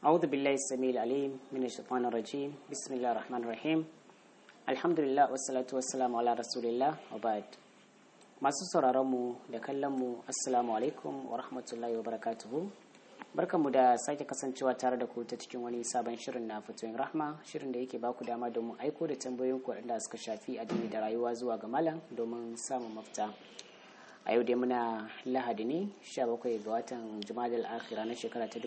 أعوذ بالله السميع العليم من الشيطان الرجيم بسم الله الرحمن الرحيم الحمد لله والصلاة والسلام على رسول الله وبعد masu sauraronmu da kallonmu assalamu alaikum wa rahmatullahi wa barakatuhu barkanmu da sake kasancewa tare da ku ta cikin wani sabon shirin na fatoyin rahma shirin da yake baku dama domin aiko da tambayoyin ku waɗanda suka shafi addini da rayuwa zuwa ga malam domin samun mafita a yau dai muna lahadi ne 17 ga watan jumadal akhira na shekara ta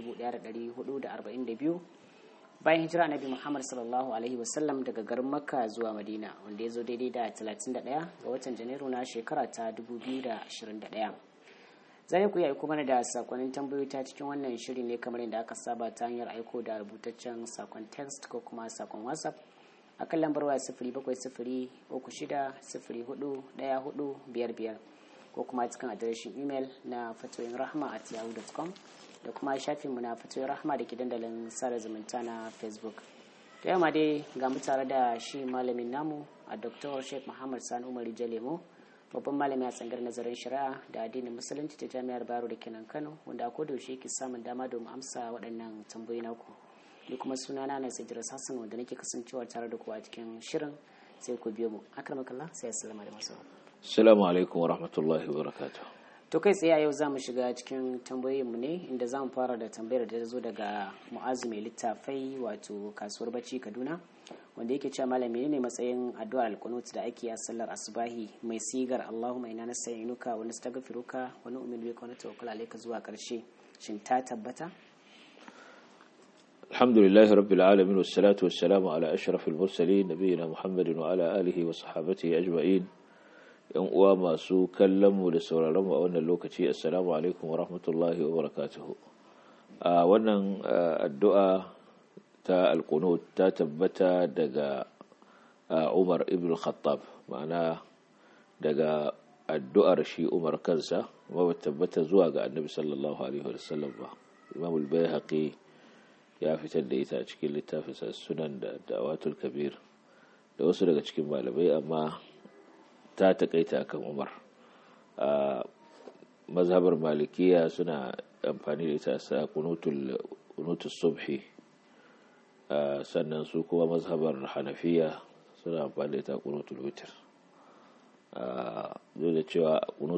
1442 bayan hijira annabi muhammad sallallahu alaihi wasallam daga garin makka zuwa madina wanda ya zo daidai da 31 ga watan janairu na shekara ta 2021 zai ku yi aiko mana da sakonnin tambayoyi ta cikin wannan shiri ne kamar yadda aka saba ta hanyar aiko da rubutaccen sakon text ko kuma sakon whatsapp a kan lambar waya sifiri bakwai sifiri uku shida sifiri hudu daya hudu biyar biyar ko kuma cikin adireshin imel na fatoyin rahma at yahoo.com da kuma shafinmu na fatoyin rahma da ke dandalin sada zumunta na facebook da yamma dai ga mu tare da shi malamin namu a dr sheikh muhammad sani umar jalemo babban malami a tsangar nazarin shari'a da addinin musulunci ta jami'ar baro da kenan kano wanda a yaushe ke samun dama domin amsa waɗannan tambayoyi naku ni kuma sunana na sajira sassan wanda nake kasancewa tare da ku a cikin shirin sai ku biyo mu akramakallah sai assalamu da masu Assalamu alaikum wa rahmatullahi wa barakatuh. to kai tsaye a yau za mu shiga cikin tambayoyinmu ne inda za mu fara da tambayar da ta zo daga mu'azu mai littafai wato kasuwar bacci kaduna wanda yake cewa malami ne matsayin addu'ar alkunut da ake a sallar asubahi mai sigar allahumma inna nasta'inuka wa nastaghfiruka wa nu'minu bika wa natawakkal alayka zuwa karshe shin ta tabbata Alhamdulillah rabbil alamin wassalatu wassalamu ala ashrafil mursalin nabiyina Muhammadin wa ala alihi wa sahbihi ajma'in. yan uwa masu kallon mu da sauraron mu a wannan lokaci assalamu alaikum wa rahmatullahi wa barakatuhu a wannan addu'a ta alqunut ta tabbata daga Umar ibn Khattab ma'ana daga addu'ar shi Umar kansa ba tabbata zuwa ga Annabi sallallahu alaihi wa sallam ba Imam al-Baihaqi ya fitar da ita a cikin littafinsa sunan da dawatul kabir da wasu daga cikin malamai amma ta takaita kan umar a mazhabar malikiya suna amfani da ita sa kunutul subhi sannan su kuma mazhabar hanafiya suna amfani da ita kunutul witir duk da cewa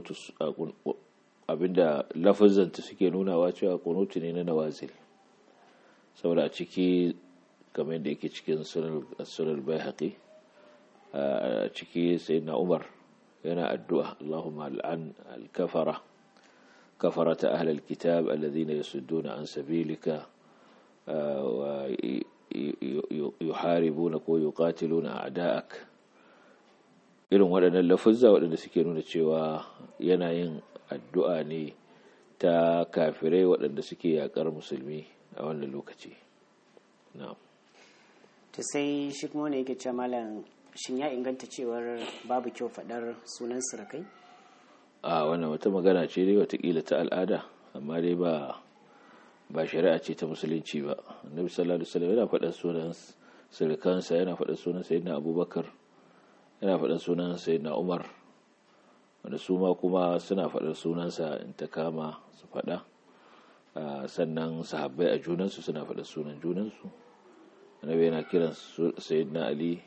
abinda lafazanta suke nunawa cewa kunutu ne na nawazil saboda a ciki kamar da yake cikin sunan bai haƙi a ciki sai na umar yana addu'a Allahumma al'an al-kafara kafarata ahlal kitab alladhina yasudduna an sabilika wa yuharibuna ko yuqatiluna a'da'ak irin waɗannan lafuzza waɗanda suke nuna cewa yana yin addu'a ne ta kafirai waɗanda suke yaƙar musulmi a wannan lokaci na'am to sai shi kuma ne yake ce malam shin ya inganta cewar babu kyau faɗar sunan sirakai? a wannan wata magana ce dai watakila ta al'ada amma dai ba ba shari'a ce ta musulunci ba annabi sallallahu alaihi wasallam yana faɗar sunan sirikansa yana faɗar sunan sayyidina abubakar yana faɗar sunan sayyidina umar wanda su ma kuma suna faɗar sunansa in ta kama su faɗa sannan sahabbai a junansu suna faɗar sunan junansu annabi yana kiran sayyidina ali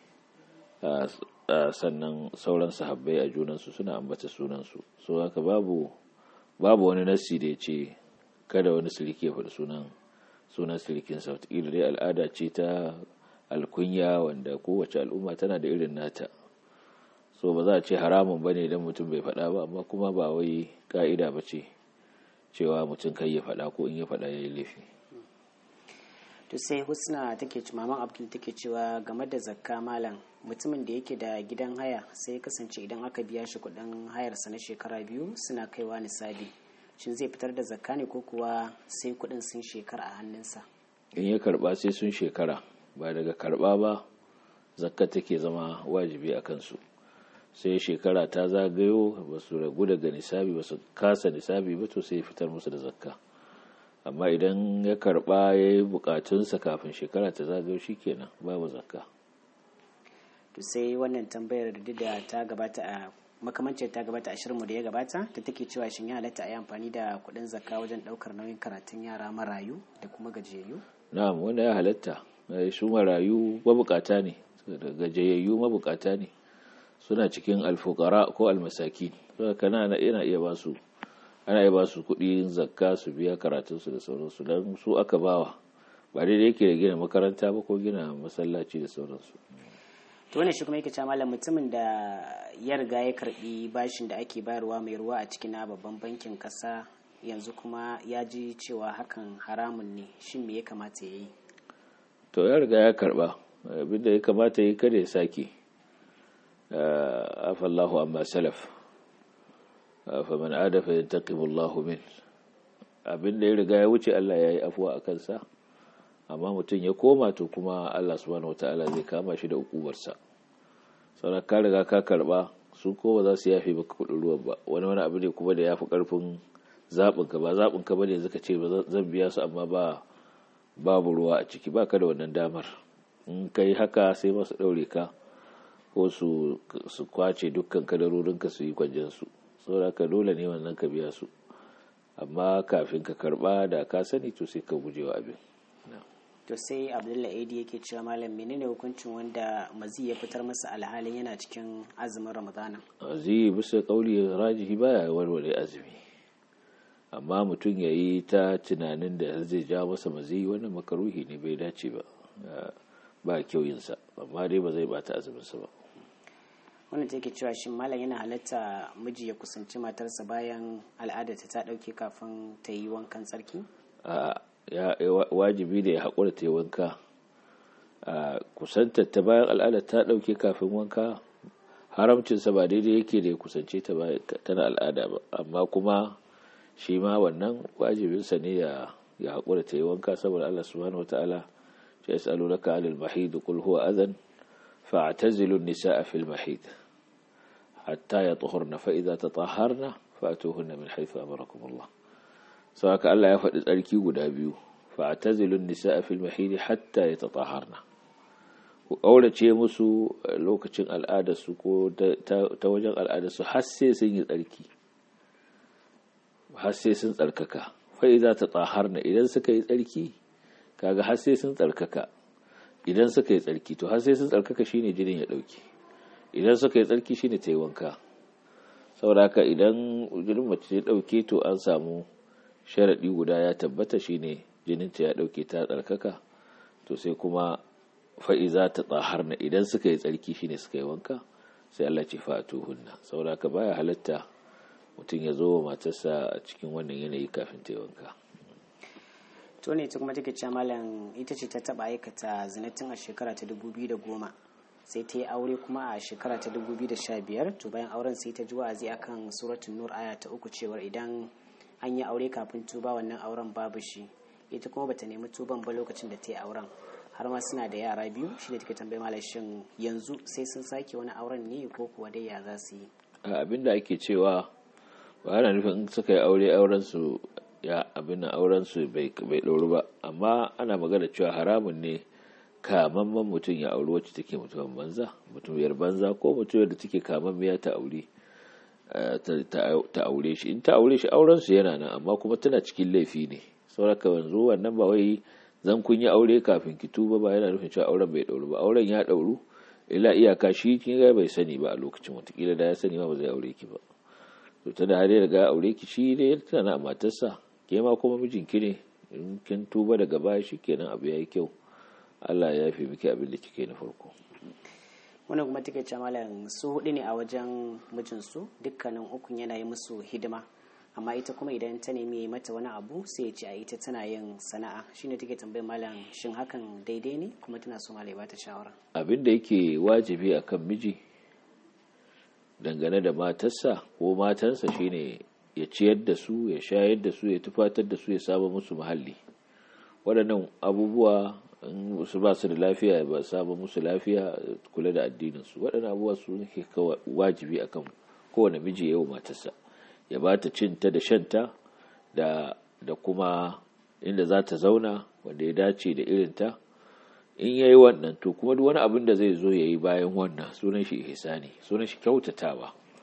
sannan sauran sahabbai a junansu suna ambata sunansu so haka babu babu wani nassi da ya ce kada wani siriki ya faɗi sunan sunan sirikinsa wataƙila dai al'ada ce ta alkunya wanda kowace al'umma tana da irin nata so ba za a ce haramun ba ne idan mutum bai faɗa ba amma kuma ba wai ka'ida ba ce cewa mutum kai ya faɗa ko in ya faɗa ya yi laifi to sai husna take maman abdul take cewa game da zakka malam mutumin da yake da gidan haya sai ya kasance idan aka biya shi kudin hayarsa na shekara biyu suna kaiwa nisabi shin zai fitar da zakka ne ko kuwa sai kudin sun shekara a hannunsa in ya karba sai sun shekara ba daga karba ba zakka take zama wajibi a kansu sai shekara ta zagayo ba su ragu daga nisabi ba su kasa nisabi ba to sai fitar musu da zakka amma idan ya karba ya yi bukatunsa kafin shekara ta zagayo kenan babu zakka to sai wannan tambayar da da ta gabata a makamancin ta gabata ashirinmu da ya gabata da take cewa shin ya halatta a yi amfani da kuɗin zakka wajen ɗaukar nauyin karatun yara marayu da kuma gajiyayyu na'am wanda ya halatta su marayu mabukata ne gajiyayyu mabukata ne suna cikin alfukara ko almasaki kana ana iya ba su ana iya ba su kuɗi zakka su biya karatunsu da sauransu don su aka bawa ba daidai yake da gina makaranta ba ko gina masallaci da sauransu to ne shi kuma yake cewa malam mutumin da ya riga ya karbi bashin da ake bayarwa mai ruwa a cikin babban bankin kasa yanzu kuma ya ji cewa hakan haramun ne shin me ya kamata ya yi to ya riga ya karba abinda ya kamata yi kada ya sake afallahu amma salaf faman ada fa yantaqimu Allahu min abinda ya riga ya wuce Allah ya yi afuwa a kansa amma mutum ya koma to kuma Allah subhanahu wataala zai kama shi da ukubarsa sauran ka riga ka karba su ko ba za su yafe baka kudin ruwan ba wani wani abu ne kuma da ya fi karfin zaɓin ka ba zaɓin ka bane zaka ce ba zan biya su amma ba babu ruwa a ciki baka da wannan damar in kai haka sai masu ɗaure ka ko su su kwace dukkan kadarorin ka su yi kwanjen su saboda ka dole ne wannan ka biya su amma kafin ka karba da ka sani to sai ka gujewa abin to sai abdullahi edi yake cewa malam menene hukuncin wanda mazi ya fitar masa alhalin yana cikin azumin ramadana mazi bisa kauli rajihi baya warware azumi amma mutum ya yi ta tunanin da zai ja masa mazi wannan makaruhi ne bai dace ba ba kyau yinsa amma dai ba zai bata azuminsa ba wannan take cewa shin malam yana halatta miji ya kusanci matarsa bayan al'adarta ta dauke kafin ta yi wankan tsarki ya wajibi da ya haƙura ta yi wanka a kusantar ta bayan al'adar ta ɗauke kafin wanka haramcinsa ba daidai yake da ya kusance ta tana al'ada ba amma kuma shi ma wannan wajibinsa ne ya ya haƙura ta yi wanka saboda Allah subhanahu wataala ya yasalu laka alil mahid qul huwa adhan fa'tazilu an-nisaa fil mahid hatta yatahharna fa idza tatahharna fa'tuhunna min haythu amarakum Allah sau haka Allah ya faɗi tsarki guda biyu fa'tazilun nisa'a fil mahidi hatta yatahharna ku ƙaurace musu lokacin al'adarsu ko ta wajen al'adarsu har sai sun yi tsarki har sai sun tsarkaka fai za ta tsaharna idan suka yi tsarki kaga har sai sun tsarkaka idan suka yi tsarki to har sai sun tsarkaka shine jinin ya ɗauki idan suka yi tsarki shine ta yi wanka saboda haka idan jinin mace ya ɗauke to an samu sharaɗi guda ya tabbata shine jininta ya ɗauke ta tsarkaka to sai kuma fa'iza ta tsaharna idan suka yi tsarki shine suka yi wanka sai Allah ce fa'atu hunna saboda ka baya halatta mutum ya zo wa matarsa a cikin wannan yanayi kafin ta yi wanka to ne ta kuma take cewa malam ita ce ta taba aikata zinatin a shekara ta 2010 sai ta yi aure kuma a shekara ta 2015 to bayan auren sai ta ji wa'azi akan suratul nur aya ta uku cewar idan an yi aure kafin tuba wannan auren babu shi ita kuma bata nemi tuban ba lokacin da ta yi auren har ma suna da yara biyu shi ne take tambayi malam shin yanzu sai sun sake wani auren ne ko kuwa dai ya za su yi abin da ake cewa ba ana nufin in suka yi aure auren su ya abin auren su bai ɗauru ba amma ana magana cewa haramun ne kamamman mutum ya auri wacce take mutumin banza mutumiyar banza ko mutumiyar da take kamammiya ta aure ta aure shi in ta aure shi auren su yana nan amma kuma tana cikin laifi ne sauraka yanzu wannan ba wai zan kun yi aure kafin ki tuba ba yana nufin cewa auren bai ɗauru ba auren ya ɗauru ila iyaka shi kin ga bai sani ba a lokacin watakila da ya sani ma ba zai aure ki ba to tana har ya riga aure ki shi ne tana matarsa ke ma kuma mijinki ne in kin tuba daga baya kenan abu yayi kyau Allah ya yafe miki abin da kike na farko wannan kuma take ce malam su hudu ne a wajen mijinsu dukkanin ukun yana yi musu hidima amma ita kuma idan ta nemi mata wani abu sai ya ce a ita tana yin sana'a shine take tambayar malam shin hakan daidai ne kuma tana so malai ba ta shawara abin da yake wajibi akan miji dangane da matarsa ko matansa shine ya ciyar da su ya shayar da su ya tufatar da su ya saba musu muhalli waɗannan abubuwa in su ba su da lafiya ba saba musu lafiya kula da addininsu waɗannan abubuwa su ne wajibi akan kowane miji yau matarsa ya ba ta cinta da shanta da da kuma inda za ta zauna wanda ya dace da irinta in ya yi wannan to kuma duk wani abin da zai zo ya yi bayan wannan sunan shi ihsani sunan shi kyautatawa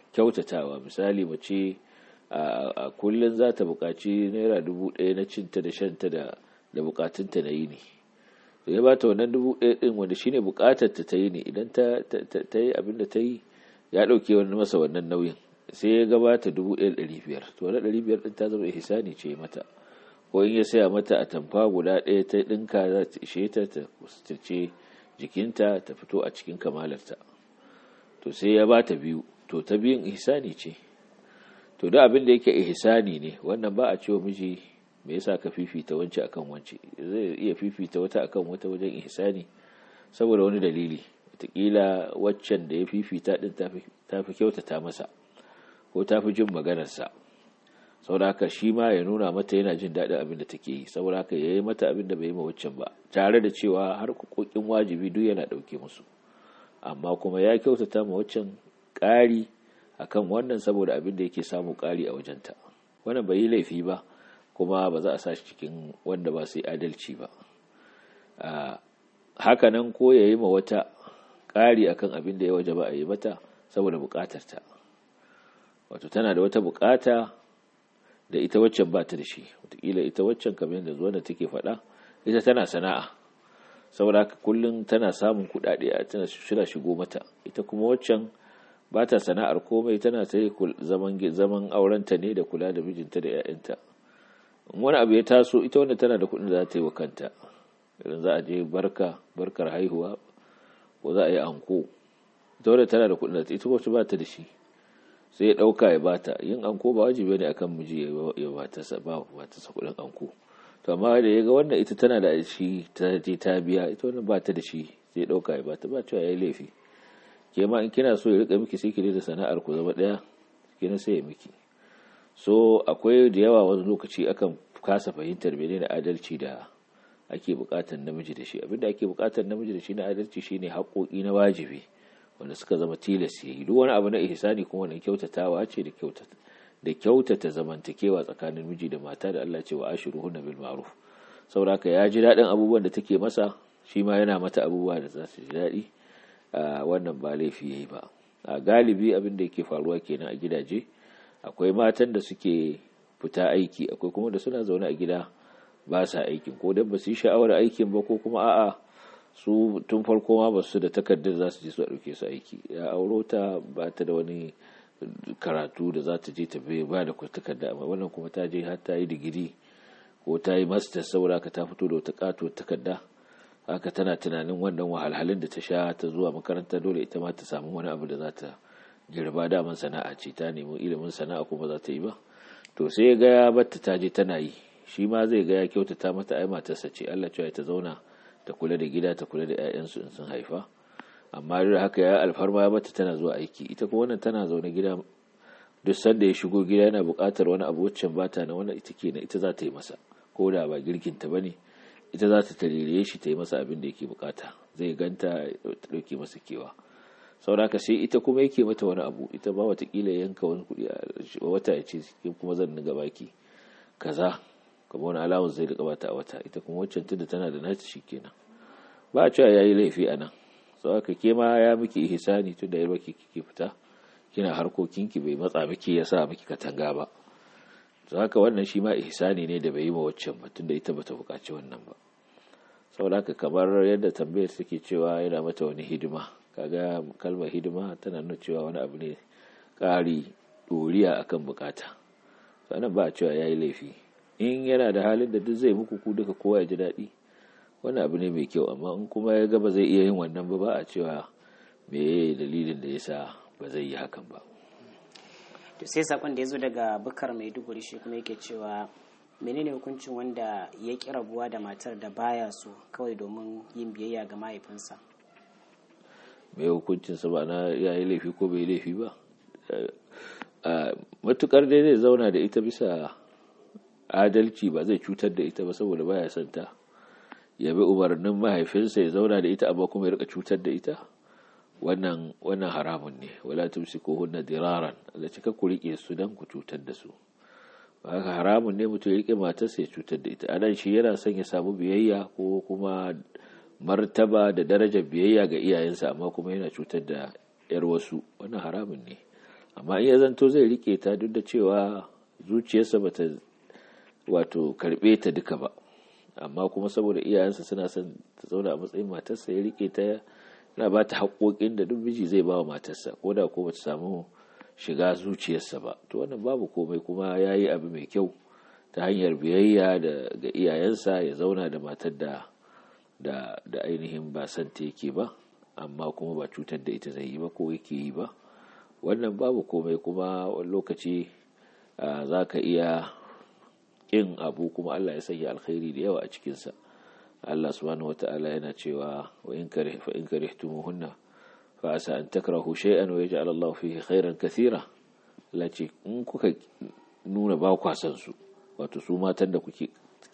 kyautatawa misali mace a kullum za ta buƙaci naira dubu ɗaya na cinta da shanta da da buƙatunta na yi ne to ya bata wannan dubu ɗaya ɗin wanda shine buƙatar ta yi ne idan ta ta yi abin da ta yi ya ɗauke wani masa wannan nauyin sai ya gabata dubu ɗaya ɗari biyar to wani ɗari biyar ɗin ta zama ihsani ce mata ko in ya saya mata a tamfa guda ɗaya ta ɗinka za ta ishe ta ta ce jikinta ta fito a cikin kamalarta to sai ya bata biyu to ta biyun ihsani ce to da abin da yake ihsani ne wannan ba a cewa miji me yasa ka fifita wance akan wance zai iya fifita wata akan wata wajen ihsani saboda wani dalili wataƙila waccan da ya fifita din ta fi kyautata masa ko ta fi jin maganarsa saboda haka shi ma ya nuna mata yana jin daɗin abin da take yi saboda haka ya yi mata abin da bai yi ma waccan ba tare da cewa har kokin wajibi duk yana ɗauke musu amma kuma ya kyautata ma waccan ƙari akan wannan saboda abin da yake samu ƙari a wajenta wannan bai yi laifi ba kuma ba za a sa shi cikin wanda ba su yi adalci ba haka nan ko ya yi ma wata ƙari akan abin da ya waje ba a yi mata saboda buƙatarta wato tana da wata buƙata da ita waccan ba ta da shi wataƙila ita waccan kamar yadda zuwa da take faɗa ita tana sana'a saboda haka kullum tana samun kuɗaɗe a tana shira shigo mata ita kuma waccan ba ta sana'ar komai tana ta zaman zaman aurenta ne da kula da mijinta da 'ya'yanta wani abu ya taso ita wanda tana da kuɗin da za ta yi wa kanta idan za a je barka barkar haihuwa ko za a yi anko ita wanda tana da kuɗin da ita wacce ba ta da shi sai ya ɗauka ya bata yin anko ba wajibi ne akan miji ya bata sa ba bata sa kuɗin anko to amma da ya ga wannan ita tana da shi ta je ta biya ita wannan ba ta da shi sai ya ɗauka ya bata ba cewa ya yi laifi ke ma in kina so ya rika miki sai ki da sana'ar ku zama ɗaya kina sai ya miki so akwai da yawa wani lokaci akan kasa fahimtar menene adalci da ake buƙatar namiji da shi abinda ake buƙatar namiji da shi na adalci shine haƙoƙi na wajibi wanda suka zama tilas ya yi duk wani abu na ihsani kuma wani kyautatawa ce da kyautata da kyautata zamantakewa tsakanin miji da mata da Allah ce wa ashiruhunna bil ma'ruf saboda ya ji daɗin abubuwan da take masa shi ma yana mata abubuwa da za su ji daɗi wannan ba laifi yayi ba a galibi abin da yake faruwa kenan a gidaje akwai matan da suke fita aiki akwai kuma da suna zaune a gida ba sa aikin ko dan ba su yi sha'awar aikin ba ko kuma a'a su tun farko ma ba su da takardar za su je su ɗauke su aiki ya auro ta ba ta da wani karatu da za ta je ta ba da takarda amma wannan kuma ta je har ta yi digiri ko ta yi master saboda ka ta fito da wata katuwar takarda haka tana tunanin wannan wahalhalun da ta sha ta zuwa makaranta dole ita ma ta samu wani abu da za ta girba daman sana'a ce ta nemi ilimin sana'a kuma za ta yi ba to sai ya ga ya batta ta je tana yi shi ma zai ga ya kyautata mata ai matarsa ce Allah cewa ta zauna ta kula da gida ta kula da 'ya'yansu in sun haifa amma da haka ya alfarma ya bata tana zuwa aiki ita kuma wannan tana zaune gida duk sanda ya shigo gida yana buƙatar wani abu waccan bata na wannan ita kenan ita za ta yi masa ko da ba girkin ta bane ita za ta tarire shi ta yi masa abin da yake bukata zai ganta ta dauke masa kewa saboda sai ita kuma yake mata wani abu ita ba watakila yanka wani kuɗi a wata ya ce kuma zan niga baki kaza kamar wani alawun zai rika bata a wata ita kuma waccan tunda tana da nata kenan ba a cewa yayi laifi a nan sau aka ke ma ya miki ihsani tunda yarwa ki kike fita kina harkokinki bai matsa miki ya sa miki katanga ba to haka wannan shi ma ihsani ne da bai yi ma waccan ba tunda ita bata buƙaci wannan ba saboda haka kamar yadda tambayar take cewa yana mata wani hidima kaga kalmar hidima tana nuna cewa wani abu ne ƙari ɗoriya akan bukata sannan ba a cewa ya yi laifi in yana da halin da duk zai muku ku duka kowa ya ji daɗi wani abu ne mai kyau amma in kuma ya gaba zai iya yin wannan ba ba a cewa me dalilin da yasa ba zai yi hakan ba to sai sakon da ya zo daga bukar maiduguri shi kuma yake cewa menene hukuncin wanda ya ƙi rabuwa da matar da baya so kawai domin yin biyayya ga mahaifinsa mai hukuncinsa ba na ya yi laifi ko bai laifi ba matukar dai zai zauna da ita bisa adalci ba zai cutar da ita ba saboda baya son ta ya bi umarnin mahaifinsa ya zauna da ita amma kuma ya rika cutar da ita wannan wannan haramun ne wala tumsiku hunna diraran Allah cika ku rike su dan ku cutar da su haka haramun ne mutum ya rike matarsa ya cutar da ita anan shi yana son ya samu biyayya ko kuma martaba da darajar biyayya ga iyayensa amma kuma yana cutar da yar wasu wannan haramun ne amma in ya zanto zai rike ta duk da cewa zuciyarsa bata wato karbe ta duka ba amma kuma saboda iyayensa suna son ta zauna a matsayin matarsa ya rike ta yana ba ta haƙoƙin da duk miji zai ba wa matarsa ko da ko bata samu shiga zuciyarsa ba to wannan babu komai kuma ya yi abu mai kyau ta hanyar biyayya da ga iyayensa ya zauna da matar da da da ainihin ba san ta yake ba amma kuma ba cutar da ita zai yi ba ko yake yi ba wannan babu komai kuma wani lokaci za ka iya ƙin abu kuma Allah ya sanya alkhairi da yawa a cikinsa Allah subhanahu wata'ala yana cewa wa in karih fa in karihtumuhunna fa asa an takrahu shay'an wa yaj'al Allah fihi khairan kathira Allah ce in kuka nuna ba kwa san su wato su matan da kuke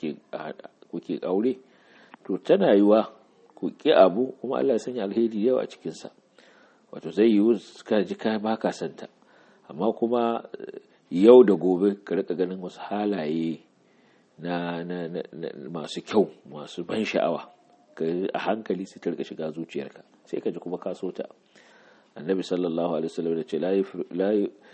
kuke aure to tana yiwa ku ki abu kuma Allah ya sanya alheri da yawa a cikinsa wato zai yiwu ka ji ka ba ka santa amma kuma yau da gobe ka rika ganin wasu halaye na, na, na, masu kyau masu ban sha'awa a hankali sai ta rika shiga zuciyarka sai ka ji kuma ka so ta annabi sallallahu alaihi wasallam da ce la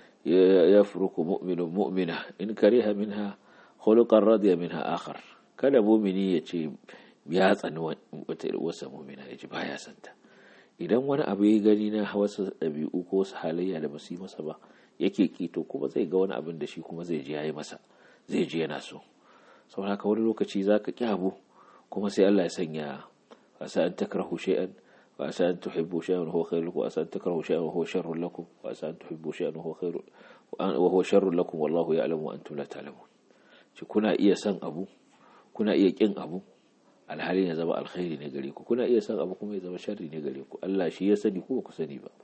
yafruku mu'minu mu'mina in kariha minha khuluqan radiya minha akhar kada mu'mini ya ce ya tsani wata wasa mu'mina ya ji baya santa idan wani abu ya gani na wasu ɗabi'u ko wasu halayya da basu yi masa ba yake kito kuma zai ga wani abin da shi kuma zai ji yayi masa zai ji yana so saboda haka wani lokaci zaka ki abu kuma sai Allah ya sanya asa an takrahu shay'an wa asa an tuhibbu shay'an huwa khairun lakum wa asa an takrahu shay'an huwa sharrun lakum wa asa an tuhibbu shay'an huwa khairun wa huwa sharrun lakum wallahu ya'lamu wa antum la ta'lamun shi kuna iya san abu kuna iya kin abu alhalin ya zama alkhairi ne gare ku kuna iya san abu kuma ya zama sharri ne gare ku Allah shi ya sani ko ku sani ba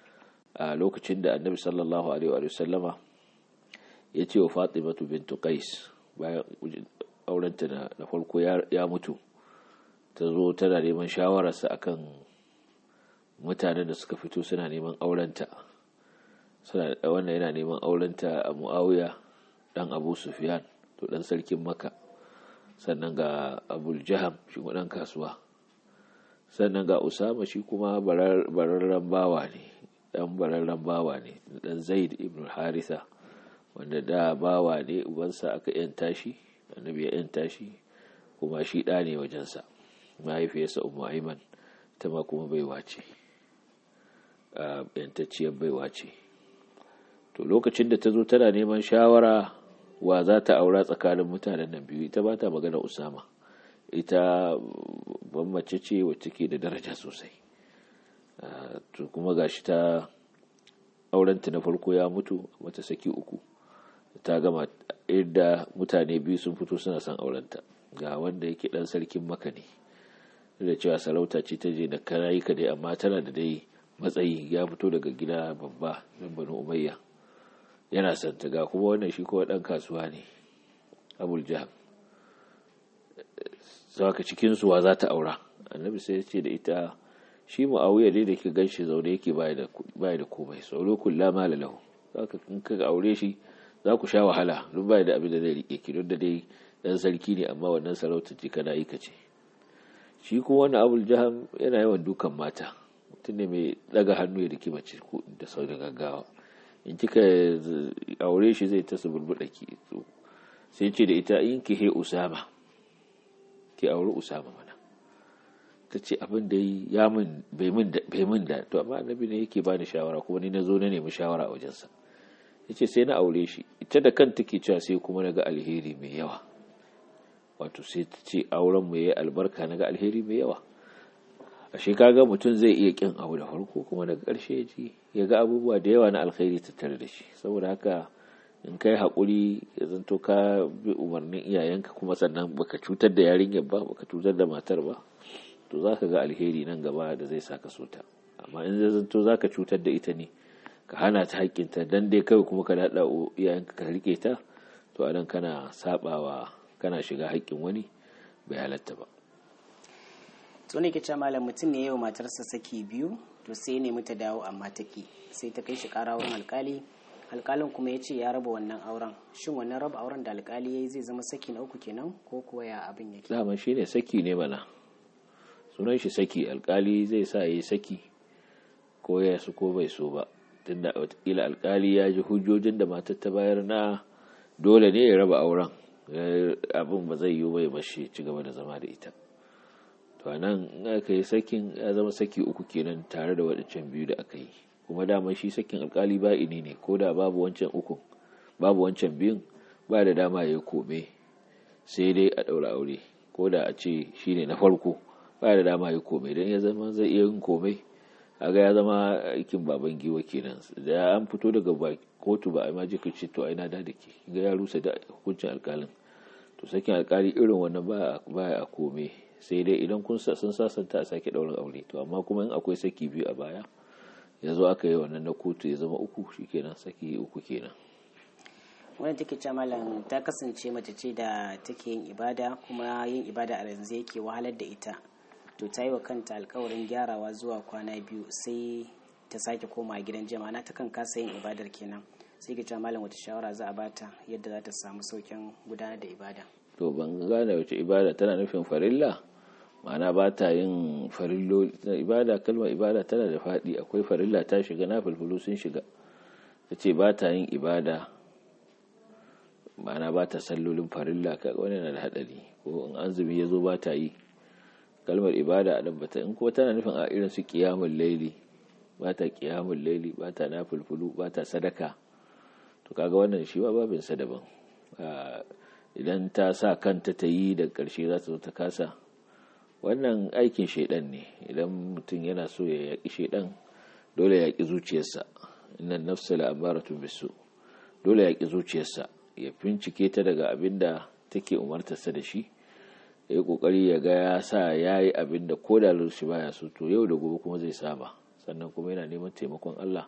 a lokacin da annabi sallallahu alaihi wa sallama ya ce wa fatimatu bintu qais bayan aurenta na farko ya mutu ta zo tana neman shawararsa akan mutanen da suka fito suna neman aurenta suna wannan yana neman aurenta a muawiya dan abu sufyan to dan sarkin makka sannan ga abul jaham shi dan kasuwa sannan ga usama shi kuma bararren bawa ne dan bararren bawa ne dan zaid ibn haritha wanda da bawa ne ubansa aka yanta shi annabi ya yanta shi kuma shi da ne wajensa mahaifiyarsa ummu aiman ta ma kuma baiwa ce yantacciyar baiwa ce to lokacin da ta zo tana neman shawara wa za ta aura tsakanin mutanen nan biyu ita ba ta magana usama ita ban mace ce wacce ke da daraja sosai to kuma gashi ta aurenta na farko ya mutu mata saki uku ta gama inda mutane biyu sun fito suna son aurenta ga wanda yake dan sarkin maka ne da cewa sarauta ce ta je da karayi ka dai amma tana da dai matsayi ya fito daga gida babba min banu umayya yana santa ga kuma wannan shi kowa dan kasuwa ne abul jaham saka cikin suwa za ta aura annabi sai ya ce da ita shi mu'awiya dai da ke ganshi zaune yake baya da komai sauro kulla mala lahu zaka in ka aure shi za ku sha wahala duk baya da abin da zai rike ki duk da dai dan sarki ne amma wannan sarautar ce kana yi kace shi kuma wannan abul jaham yana yawan dukan mata mutum ne mai daga hannu ya rike mace da sau da gaggawa in kika aure shi zai ta suburbuɗa ki sai ce da ita in ki he usama ki aure usama mana ta ce abin da ya min bai min da to amma annabi ne yake bani shawara kuma ni na zo na nemi shawara a wajensa ya ce sai na aure shi ita da kanta ke cewa sai kuma na ga alheri mai yawa wato sai ta ce auren mu yayi albarka na ga alheri mai yawa ashe kaga mutum zai iya kin abu da farko kuma daga ƙarshe ya ji ya ga abubuwa da yawa na alkhairi tattare da shi saboda haka in kai haƙuri ya zanto ka bi umarnin iyayenka kuma sannan baka cutar da yarinyar ba baka cutar da matar ba to za ka ga alheri nan gaba da zai saka so ta amma in zai zanto za ka cutar da ita ne ka hana ta haƙƙinta dan dai kawai kuma ka daɗa iyayenka ka rike ta to a nan kana saɓawa kana shiga haƙƙin wani bai halatta ba to ne ke malam mutum ne yau matarsa saki biyu to sai ne ta dawo amma ta ki sai ta kai shi ƙara wurin alƙali alƙalin kuma ya ce ya raba wannan auren shin wannan raba auren da alƙali ya yi zai zama saki na uku kenan ko kuwa ya abin yake dama shi ne saki ne mana sunan shi saki alƙali zai sa ya yi saki ko ya su ko bai so ba tunda watakila alkali ya ji hujjojin da matar ta bayar na dole ne ya raba auren abin ba zai yi bai bashi ci gaba da zama da ita to nan in aka yi sakin ya zama saki uku kenan tare da waɗancan biyu da aka yi kuma dama shi sakin alkali ba ini ne ko da babu wancan uku babu wancan biyun ba da dama ya kome sai dai a ɗaura aure ko da a ce shi ne na farko ba da dama ya kome don ya zama zai iya yin komai a ga ya zama aikin baban giwa kenan da an fito daga kotu ba a ma jika ce to aina da da ke ga ya rusa da hukuncin alkalin to sakin alkali irin wannan ba a kome sai dai idan kun sun sasanta a sake ɗaurin aure to amma kuma in akwai saki biyu a baya ya zo aka yi wannan na kotu ya zama uku shi kenan saki uku kenan wani take ce malam ta kasance mace ce da take yin ibada kuma yin ibada a yanzu yake wahalar da ita to ta yi wa kanta alkawarin gyarawa zuwa kwana biyu sai ta sake koma gidan jama'a na ta kan kasa yin ibadar kenan sai ke cewa malam wata shawara za a bata yadda za ta samu saukin gudanar da ibada to ban gane wace ibada tana nufin farilla ma'ana ba ta yin farillo ibada kalmar ibada tana da faɗi akwai farilla ta shiga na fulfulu sun shiga ta ce ba ta yin ibada ma'ana ba ta sallolin farilla kaga wani na da haɗari ko in azumi ya zo ba ta yi kalmar ibada a dabbata in kuma tana nufin a irin su kiyamun laili ba ta kiyamun laili ba ta na fulfulu ba ta sadaka to kaga wannan shi ba babin sa daban idan ta sa kanta ta yi da ƙarshe za ta zo ta kasa wannan aikin shaidan ne idan mutum yana so ya yaƙi shaidan dole ya yaƙi zuciyarsa innan nafsa la'amaratun bisu dole ya yaƙi zuciyarsa ya bincike ta daga abin da take umartarsa da shi ya yi ƙoƙari ya ga ya sa ya yi abin da ko da shi baya so to yau da gobe kuma zai saba sannan kuma yana neman taimakon Allah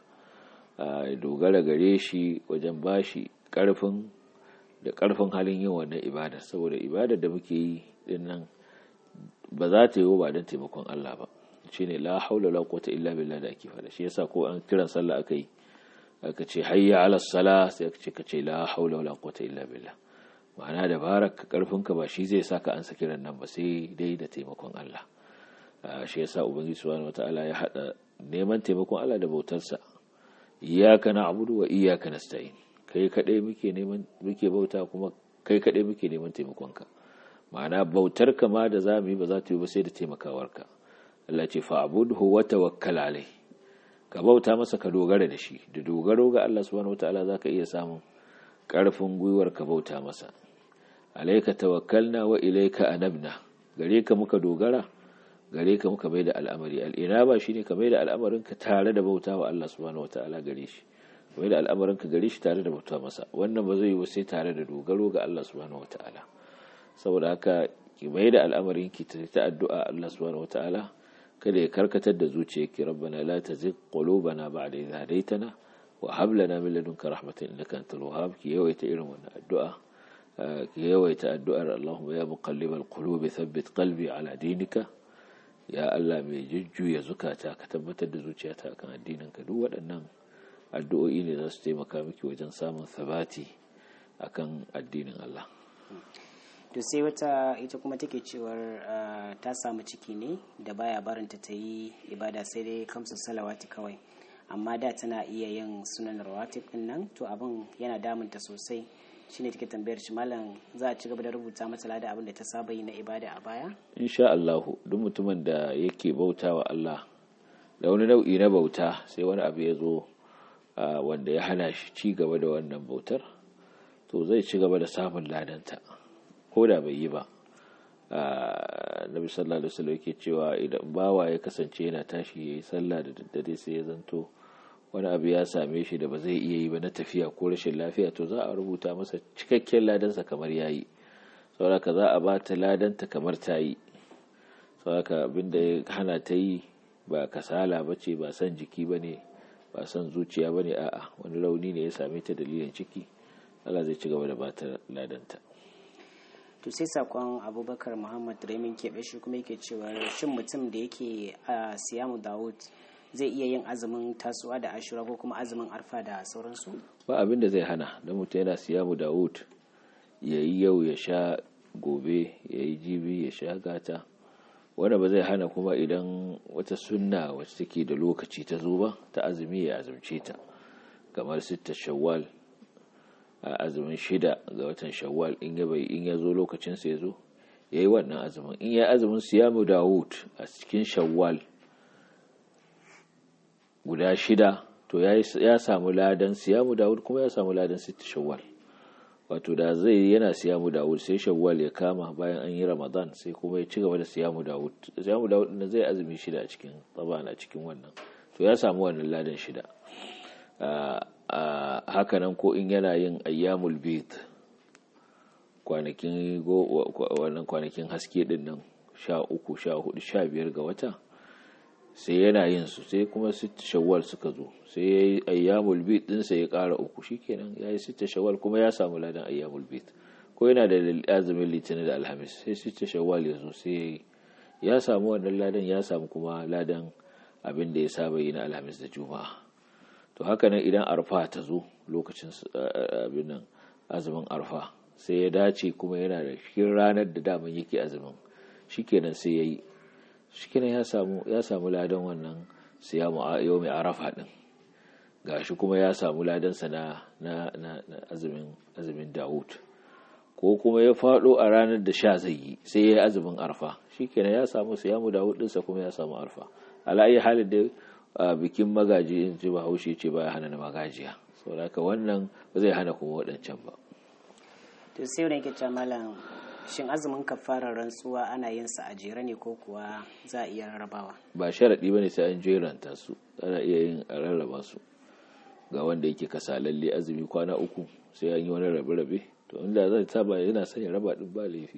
ya dogara gare shi wajen bashi ƙarfin da ƙarfin halin yin wannan ibada saboda ibadar da muke yi din nan ba za ta yi ba don taimakon Allah ba shi ne la haula la quwwata illa billah da ake fada shi yasa ko an kiran sallah aka yi aka ce hayya ala sala sai aka ce ka ce la haula wala quwwata illa billah ma'ana da baraka karfinka ba shi zai saka an saki nan ba sai dai da taimakon Allah shi yasa ubangiji subhanahu wataala ya hada neman taimakon Allah da bautarsa iyyaka na'budu wa iyyaka nasta'in kai kadai muke neman muke bauta kuma kai kadai muke neman taimakonka ma'ana bautar ka ma da za mu yi ba za ta yi ba sai da taimakawarka Allah ce fa'budhu wa tawakkal alai ka bauta masa ka dogara da shi da dogaro ga Allah subhanahu wataala zaka iya samun karfin gwiwar ka bauta masa alaika tawakkalna wa ilaika anabna gare ka muka dogara gare ka muka mai da al'amari al'inaba shine ka mai da al'amarin ka tare da bauta wa Allah subhanahu wataala gare shi mai da al'amarin ka gare shi tare da bauta masa wannan ba zai yi sai tare da dogaro ga Allah subhanahu wataala saboda haka ki mai da al'amarin ki ta addu'a Allah subhanahu wataala kada ya karkatar da zuciyarki rabbana la tazigh qulubana ba'da idh hadaytana wa hab lana min ladunka rahmatan innaka antal wahhab ki yawaita irin wannan addu'a ki yawaita addu'ar Allahumma ya muqallibal qulubi thabbit qalbi ala dinika ya Allah mai jujjuya zukata ka tabbatar da zuciyata kan addininka duk waɗannan addu'o'i ne za su taimaka miki wajen samun sabati akan addinin Allah to sai wata ita kuma take cewar ta samu ciki ne da baya barinta ta yi ibada sai dai kamsu salawati kawai amma da tana iya yin sunan rawatib din nan to abin yana damunta sosai shine take tambayar shi malam za a ci gaba da rubuta mata lada abin da ta saba yi na ibada a baya insha Allah duk mutumin da yake bauta wa Allah da wani nau'i na bauta sai wani abu ya zo wanda ya hana shi ci gaba da wannan bautar to zai ci gaba da samun ladanta ko da bai yi ba nabi sallallahu alaihi wasallam yake cewa idan bawa ya kasance yana tashi yayi sallah da daddare sai ya zanto wani abu ya same shi da ba zai iya yi ba na tafiya ko rashin lafiya to za a rubuta masa cikakken ladansa kamar yayi saboda za a ba ta ladanta kamar ta yi saboda abinda ya hana ta yi ba kasala ba ce ba san jiki ba ne ba san zuciya ba ne a'a wani rauni ne ya same ta dalilin ciki Allah zai ci gaba da ba ta ladanta to sai sakon abubakar muhammad remin keɓe shi kuma yake cewa shin mutum da yake a siyamu dawud zai iya yin azumin tasuwa da ashura ko kuma azumin arfa da sauransu ba abin da zai hana don mutum yana siyamu dawud ya yi yau ya sha gobe ya yi jibi ya sha gata wanda ba zai hana kuma idan wata sunna wacce take da lokaci ta zo ba ta azumi ya azumce ta kamar sitta shawwal a azumin shida ga watan shawwal in ya bai in ya zo lokacin sa ya zo ya yi wannan azumin in ya azumin siyamu dawud a cikin shawwal guda shida to ya samu ladan siyamu dawud kuma ya samu ladan sitta shawwal wato da zai yana siyamu dawud sai shawwal ya kama bayan an yi ramadan sai kuma ya ci gaba da siyamu dawud siyamu dawud na zai azumi shida a cikin tsaban a cikin wannan to ya samu wannan ladan shida hakanan ko in yana yin ayyamul bid kwanakin wannan kwanakin haske din nan sha uku sha hudu sha biyar ga wata sai yana yin su sai kuma sita shawwal suka zo sai ya yi ayyamul bid dinsa ya kara uku shikenan ya yi sita shawwal kuma ya samu ladan ayyamul bid ko yana da azumin litinin da alhamis sai sita shawwal ya zo sai ya samu wannan ladan ya samu kuma ladan abin da ya saba yi na alhamis da juma'a to haka nan idan arfa ta zo lokacin abin nan azumin arfa sai ya dace kuma yana da cikin ranar da daman yake azumin shikenan sai ya yi shikenan ya samu ya samu ladan wannan siyamu yau mai arafa din gashi kuma ya samu ladansa na na na azumin azumin Dawud ko kuma ya fado a ranar da sha zai yi sai ya yi azumin arfa shikenan ya samu siyamu Dawud dinsa kuma ya samu arfa ala ayi halin da bikin magaji in ji bahaushe ce baya hana na magajiya saboda haka wannan ba zai hana kuma waɗancan ba to sai wani yake malam shin azumin kafarar rantsuwa ana yin sa a jere ne ko kuwa za a iya rarrabawa ba sharaɗi ba ne sai an jeranta su ana iya yin a rarraba su ga wanda yake kasa lalle azumi kwana uku sai an yi wani rabe-rabe to inda zai saba yana son ya raba din ba laifi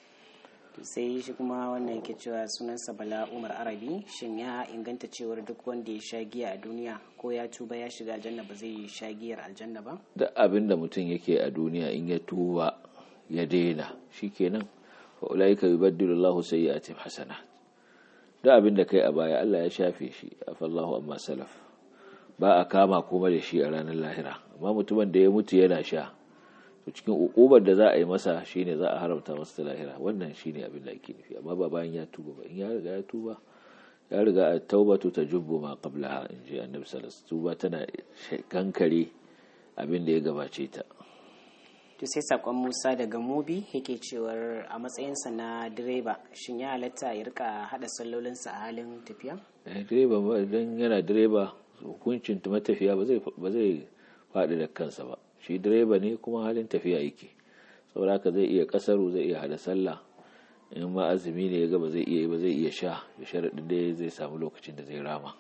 to sai shi kuma wannan yake cewa sunansa bala umar arabi shin ya inganta cewar duk wanda ya sha giya a duniya ko ya tuba ya shiga aljanna ba zai sha giyar aljanna ba duk abin da mutum yake a duniya in ya tuba ya daina shikenan wa ulaika yubaddilu Allahu sayyi'atihim hasanat duk abin da kai a baya Allah ya shafe shi afallahu amma salaf ba a kama kuma da shi a ranar lahira amma mutumin da ya mutu yana sha to cikin ukubar da za a yi masa shine za a haramta masa ta lahira wannan shine abin da ake nufi amma ba bayan ya tuba ba in ya riga ya tuba ya riga a taubatu ta jubbu ma qablaha in ji annabi sallallahu tuba tana kankare abin da ya gabace ta to sai sakon Musa daga Mobi yake cewar a matsayinsa na direba shin ya halatta ya rika hada sallolinsa a halin tafiya direba idan yana direba hukuncin matafiya ba zai ba zai faɗi da kansa ba shi direba ne kuma halin tafiya yake saboda haka zai iya kasaru zai iya hada sallah in ma azumi ne ya ga ba zai iya ba zai iya sha da sharaɗin da zai samu lokacin da zai rama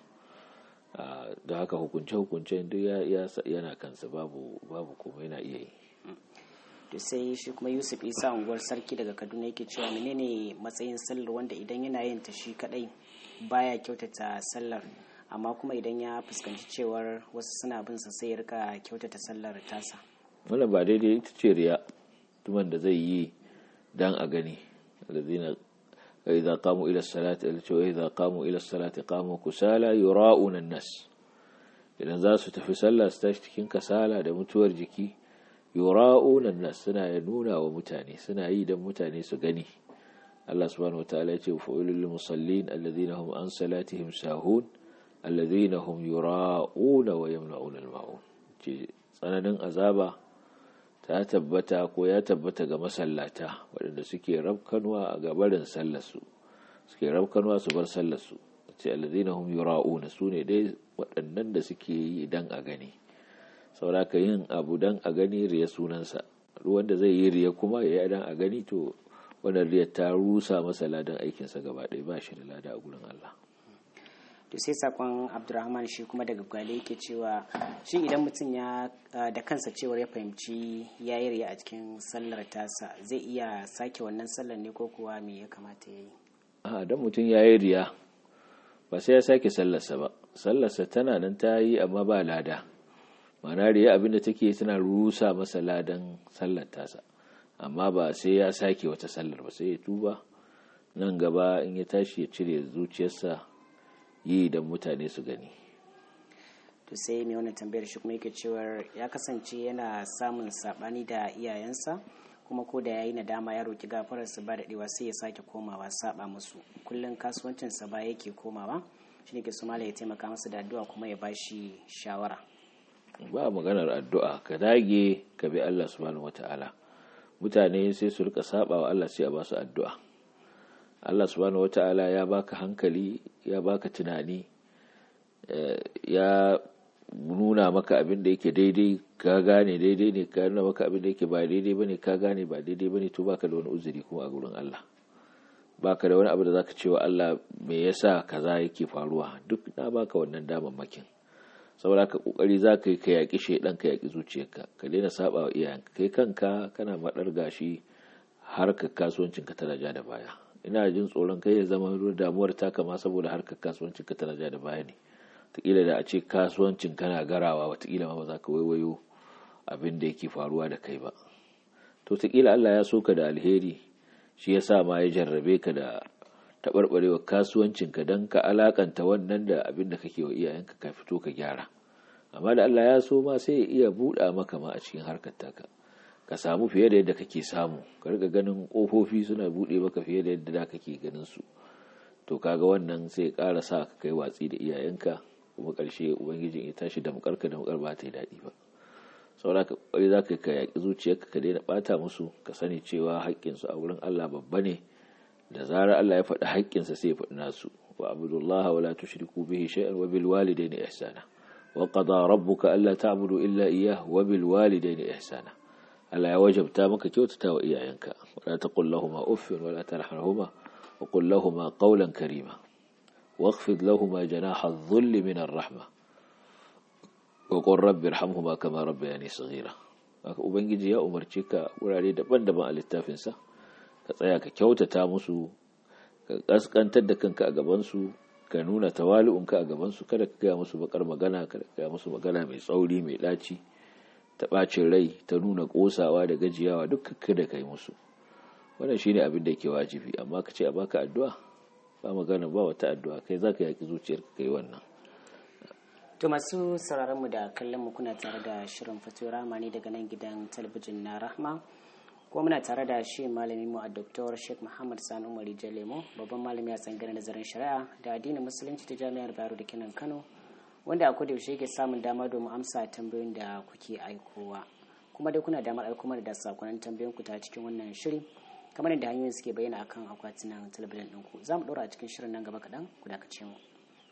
da haka hukunce hukunce duk yana kansa babu babu kuma yana iya yi to sai shi kuma yusuf isa unguwar sarki daga kaduna yake cewa menene matsayin sallar wanda idan yana yin ta shi kadai baya kyautata sallar amma kuma idan ya fuskanci cewar wasu suna bin sa sai ya rika kyautata sallar tasa wannan ba daidai ita ce riya tuman da zai yi dan a gani alladhina idza qamu ila salati wa idza qamu ila salati qamu kusala yura'una an-nas idan za su tafi sallah su tashi cikin kasala da mutuwar jiki yura'una an-nas suna nuna wa mutane suna yi dan mutane su gani Allah subhanahu wataala ya ce fa'ilul musallin alladhina hum an salatihim sahun alladhina hum yura'una wa yamna'una al-ma'un ce tsananin azaba ta tabbata ko ya tabbata ga masallata waɗanda suke rabkanwa a gabarin sallarsu suke rabkanwa su bar sallarsu ce alladhina hum yura'una su ne dai waɗannan da suke yi dan a gani sauraka yin abu dan a gani riya sunansa wanda zai yi riya kuma ya yi dan a gani to wannan riya ta rusa masa ladan aikinsa gaba ɗaya ba shi da lada a gurin Allah to sai sakon abdurrahman shi kuma daga gwale yake cewa shi idan mutum ya da kansa cewar ya fahimci ya yi riya a cikin sallar tasa zai iya sake wannan sallar ne ko kuwa me ya kamata ya yi a dan mutum ya yi riya ba sai ya sake sallarsa ba sallarsa tana nan ta yi amma ba lada ma'ana riya abinda take tana rusa masa ladan sallar tasa amma ba sai ya sake wata sallar ba sai ya tuba nan gaba in ya tashi ya cire zuciyarsa yi don mutane su gani to sai mai wannan tambayar shi kuma yake cewar ya kasance yana samun sabani da iyayensa kuma ko da yayi nadama ya roki gafarar su ba daɗewa sai ya sake komawa saba musu kullum kasuwancin sa ba yake komawa shine ke sumala ya taimaka masa da addu'a kuma ya bashi shawara ba maganar addu'a ka dage ka bi Allah subhanahu wata'ala mutane sai su rika saba wa Allah sai a ba su addu'a Allah subhanahu wata'ala ya baka hankali ya baka tunani ya nuna maka abin da yake daidai ka gane daidai ne ka nuna maka abin da yake ba daidai bane ka gane ba daidai bane to baka da wani uzuri kuma a gurin Allah baka da wani abu da zaka cewa Allah me yasa kaza yake faruwa duk na baka wannan damammakin saboda ka kokari zaka yi ka yaki shedan ka yaki zuciyarka ka daina saba wa iyayenka kai kanka kana madar gashi harkar kasuwancin ka tana ja da baya ina jin tsoron kai ya zama damuwar taka ma saboda harkar kasuwancin ka tana ja da baya ne wataƙila da a ce kasuwancin kana garawa wataƙila ma ba za ka waiwayo abin da yake faruwa da kai ba to wataƙila Allah ya so ka da alheri shi ya sa ma ya jarrabe ka da taɓarɓarewa kasuwancinka don ka alakanta wannan da abin da kake wa iyayenka ka fito ka gyara amma da Allah ya so ma sai ya iya buɗa maka ma a cikin harkar taka ka samu fiye da yadda kake samu ka riga ganin ƙofofi suna buɗe maka fiye da yadda da kake ganin su to kaga wannan sai ya ƙara sa ka kai watsi da iyayenka kuma ƙarshe ubangijin ya tashi da mukarka da mukar ba ta yi daɗi ba saboda ka ƙwari za ka ka yaƙi zuciyarka ka daina ɓata musu ka sani cewa haƙƙinsu a wurin Allah babba ne da zarar Allah ya faɗi haƙƙinsa sai ya faɗi nasu wa abdullah wa la tushriku bihi shay'an wa bil walidayni ihsana wa qada rabbuka alla ta'budu illa iyyah wa bil walidayni ihsana Allah ya wajabta maka kyautata wa iyayenka wa la taqul lahumu uffin wa la tarhamhuma wa qul lahumu qawlan karima واخفض لهما جناح الذل من الرحمة وقل رب ارحمهما كما ربياني صغيرا ubangiji ya umarci ka wurare daban-daban a littafinsa ka tsaya ka kyautata musu ka kaskantar da kanka a gabansu ka nuna tawali'unka a gabansu kada ka gaya musu bakar magana kada ka gaya musu magana mai tsauri mai ɗaci ta ɓacin rai ta nuna ƙosawa da gajiyawa duk kada ka yi musu wannan shine abin da ke wajibi amma ka ce a baka addu'a ba magana ba wata addu'a kai za ka yaƙi zuciyar ka yi wannan to masu sauraronmu da kallon mu kuna tare da shirin fito rama ne daga nan gidan talabijin na rahma kuma muna tare da shi malami mu a dr sheikh muhammad sani umar jalemo babban malami a tsangirar nazarin shari'a da addinin musulunci ta jami'ar bayero da kenan kano wanda a koda yaushe yake samun dama domin amsa tambayoyin da kuke aikowa kuma dai kuna damar aiko mana da sakonnin tambayoyin ku ta cikin wannan shiri kamar yadda hanyoyin suke bayyana akan akwatunan talabijin ɗinku za mu ɗora a cikin shirin nan gaba kaɗan ku dakace mu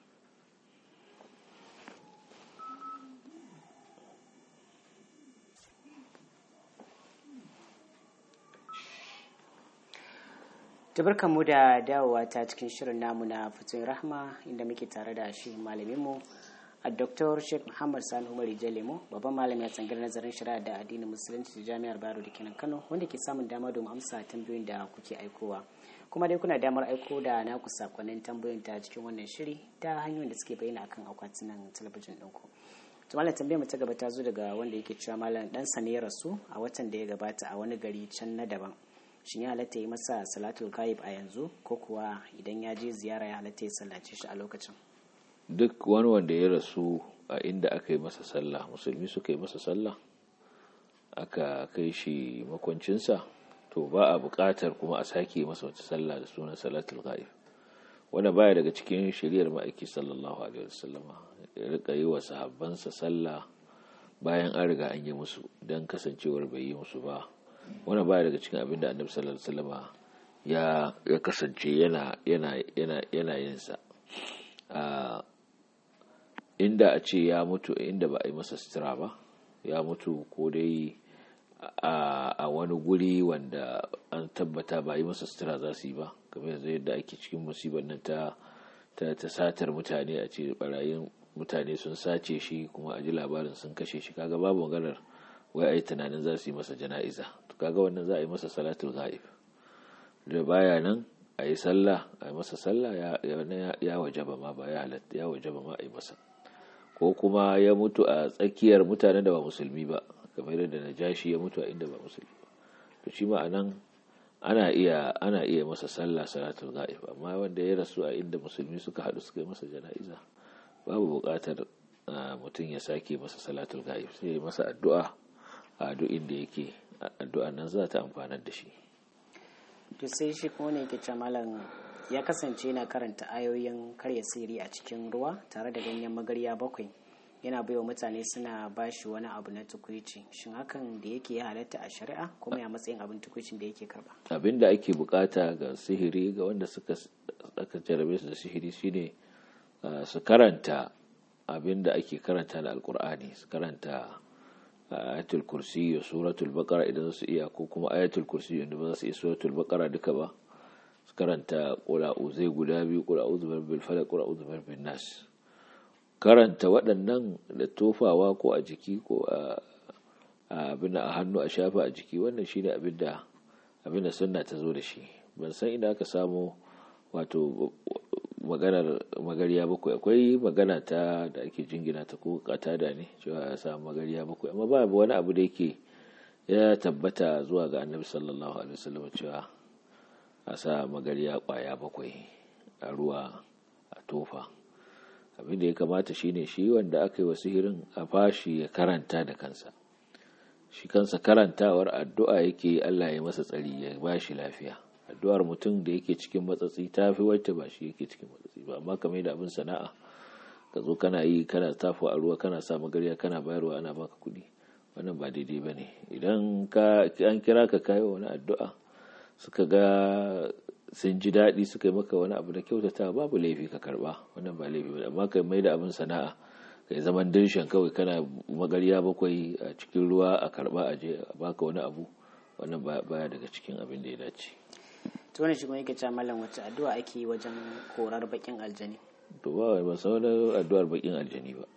tabarkan mu da dawowa ta cikin shirin namu na fitun rahma inda muke tare da shi malaminmu a dr sheikh muhammad sani umar jalemo babban malami a tsangar nazarin shari'a da addinin musulunci da jami'ar baro da kenan kano wanda ke samun dama domin amsa tambayoyin da kuke aikowa kuma dai kuna damar aiko da naku sakonnin tambayoyin ta cikin wannan shiri ta hanyoyin da suke bayyana akan akwatunan talabijin ɗinku to malam tambayar mu ta gaba ta zo daga wanda yake cewa malam dan sa ne ya rasu a watan da ya gabata a wani gari can na daban shin ya halatta yi masa salatul ghaib a yanzu ko kuwa idan ya je ziyara ya halatta ya sallace shi a lokacin duk wani wanda ya rasu a inda aka yi masa sallah musulmi suka yi masa sallah aka kai shi makwancinsa to ba a buƙatar kuma a sake masa wata sallah da sunan salatul ghaib wanda baya daga cikin shiriyar ma'aiki sallallahu alaihi wasallama ya rika yi wa sahabbansa sallah bayan an riga an yi musu don kasancewar bai yi musu ba wanda baya daga cikin abin da annabi sallallahu alaihi wasallama ya ya kasance yana yana yana yana yin sa inda a ce ya mutu inda ba a yi masa sutura ba ya mutu ko dai a wani guri wanda an tabbata ba a yi masa sutura za su yi ba kamar yanzu yadda ake cikin musibar nan ta ta satar mutane a ce barayin mutane sun sace shi kuma a ji labarin sun kashe shi kaga babu maganar wai a yi tunanin za su yi masa jana'iza to kaga wannan za a yi masa salatul ghaib da baya nan a yi sallah a yi masa sallah ya wajaba ma ba ya halatta ya wajaba ma a yi masa ko kuma ya mutu a tsakiyar mutanen da ba musulmi ba kamar yadda najashi ya mutu a inda ba musulmi ba to shi ma anan ana iya ana iya masa sallah salatul ghaib amma wanda ya rasu a inda musulmi suka haɗu suka yi masa jana'iza babu buƙatar mutum ya sake masa salatul ghaib sai ya masa addu'a a duk inda yake addu'a nan za ta amfanar da shi to sai shi kuma ne yake malam ya kasance yana karanta ayoyin karya siri a cikin ruwa tare da ganyen magarya bakwai yana baiwa mutane suna bashi wani abu na tukuici shin hakan da yake ya halatta a shari'a kuma ya matsayin abin tukuicin da yake karba abin da ake bukata ga sihiri ga wanda suka aka jarabe su da sihiri shine su karanta abin da ake karanta da alkur'ani su karanta ayatul kursi da suratul baqara idan su iya ko kuma ayatul kursi inda ba za su iya suratul baqara duka ba su karanta qul zai guda biyu qul a'udhu birabbil falaq qul a'udhu birabbin nas karanta waɗannan da tofawa ko a jiki ko a abin a hannu a shafa a jiki wannan shine abin da abin da sunna ta zo da shi ban san ina aka samu wato maganar magariya bakwai akwai magana ta da ake jingina ta ko katada ne cewa ya samu magariya bakwai amma ba wani abu da yake ya tabbata zuwa ga annabi sallallahu alaihi wasallam cewa a sa magariya kwaya bakwai a ruwa a tofa abin da ya kamata shine shi wanda aka yi wa sihirin a fashi ya karanta da kansa shi kansa karantawar addu'a yake Allah ya masa tsari ya ba shi lafiya addu'ar mutum da yake cikin matsatsi ta fi wacce ba shi yake cikin matsatsi ba amma kamar da abin sana'a ka zo kana yi kana tafi a ruwa kana sa magarya kana bayarwa ana baka kuɗi wannan ba daidai ba ne idan an kira ka kayo wani addu'a suka ga sun ji daɗi suka yi maka wani abu da kyautata babu laifi ka karba wannan ba laifi ba amma ka mai da abin sana'a kai zaman dirshan kawai kana magarya bakwai a cikin ruwa a karba a je a baka wani abu wannan baya daga cikin abin da ya dace to wannan shi kuma yake cewa mallam wacce addu'a ake yi wajen korar bakin aljani to ba ba san wani addu'ar bakin aljani ba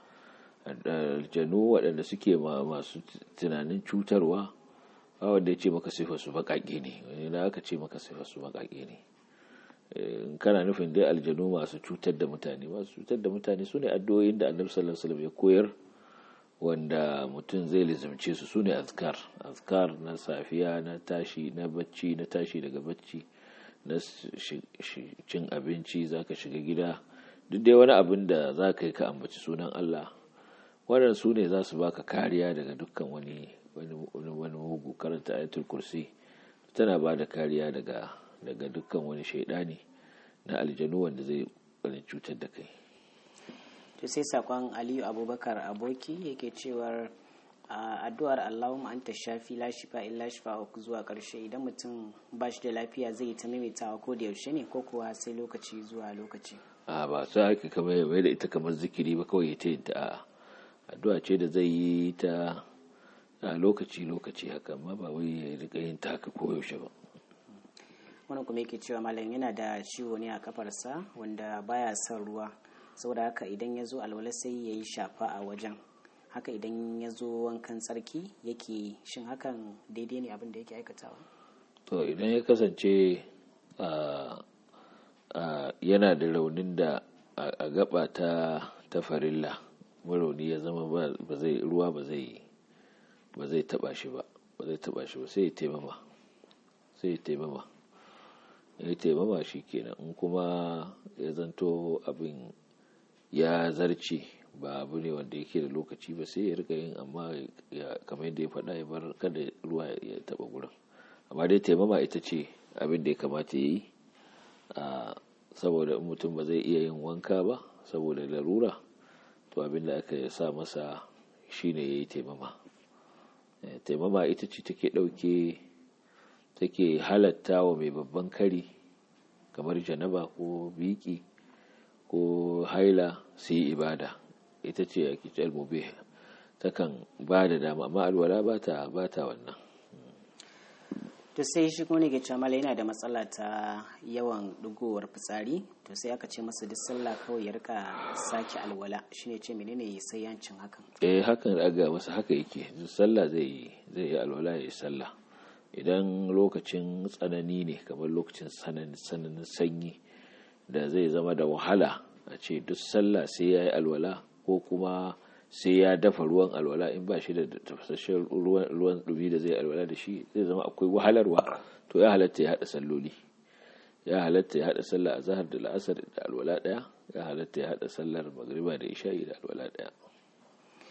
aljanu waɗanda suke masu tunanin cutarwa ba wanda ya ce maka sifa su baƙaƙe ne wani na aka ce maka sifa su baƙaƙe ne kana nufin dai aljanu masu cutar da mutane masu cutar da mutane su ne addu'o'in da annabi sallallahu alaihi wasallam ya koyar wanda mutum zai lizimce su su ne azkar azkar na safiya na tashi na bacci na tashi daga bacci na cin abinci zaka shiga gida duk dai wani abin da za ka yi ka ambaci sunan Allah wannan su ne za su baka kariya daga dukkan wani wani mugu karanta ayatul kursi tana ba da kariya daga daga dukkan wani shaidani na aljanu wanda zai wani cutar da kai to sai sakon aliyu abubakar aboki yake cewar addu'ar allahumma anta shafi la shifa illa shifa zuwa karshe idan mutum ba shi da lafiya zai ta maimaitawa ko da yaushe ne ko kuwa sai lokaci zuwa lokaci a ba sai aka kamar ya mai da ita kamar zikiri ba kawai ta yin ta addu'a ce da zai yi ta a lokaci lokaci haka amma ba wai ya rika yin ta haka koyaushe ba wani kuma yake cewa malam yana da ciwo ne a kafarsa wanda baya son ruwa saboda haka idan ya zo alwala sai ya yi shafa a wajen haka idan ya zo wankan tsarki yake shin hakan daidai ne abin da yake aikatawa to idan ya kasance yana da raunin da a gaba ta ta farilla marauni ya zama ba zai ruwa ba zai ba zai taba shi ba ba zai taba shi ba sai ya taimama sai ya taimama ya taimama shi kenan in kuma ya zanto abin ya zarce ba abu ne wanda yake da lokaci ba sai ya rika yin amma kamar yadda ya faɗa ya bar kada ruwa ya taba gurin amma dai taimama ita ce abin da ya kamata ya yi saboda mutum ba zai iya yin wanka ba saboda larura to abin da aka sa masa shine ya yi taimama taimama ita ce take ɗauke take halatta wa mai babban kari kamar janaba ko biki ko haila su yi ibada ita ce a kitar mube takan ba da dama amma alwala ba ta wannan to sai shi kuma ne ke cewa yana da matsala ta yawan dugowar fitsari to sai aka ce masa duk sallah kawai ya rika sake alwala shine ce menene ya sai yancin hakan eh hakan aga masa haka yake duk sallah zai zai yi alwala ya yi sallah idan lokacin tsanani ne kamar lokacin tsananin sanyi da zai zama da wahala a ce duk sallah sai ya yi alwala ko kuma sai ya dafa ruwan alwala in ba shi da tafasasshen ruwan dumi da zai alwala da shi zai zama akwai wahalarwa to ya halatta ya haɗa salloli ya halatta ya haɗa sallah a zahar da la'asar da alwala ɗaya ya halatta ya haɗa sallar magriba da isha'i da alwala ɗaya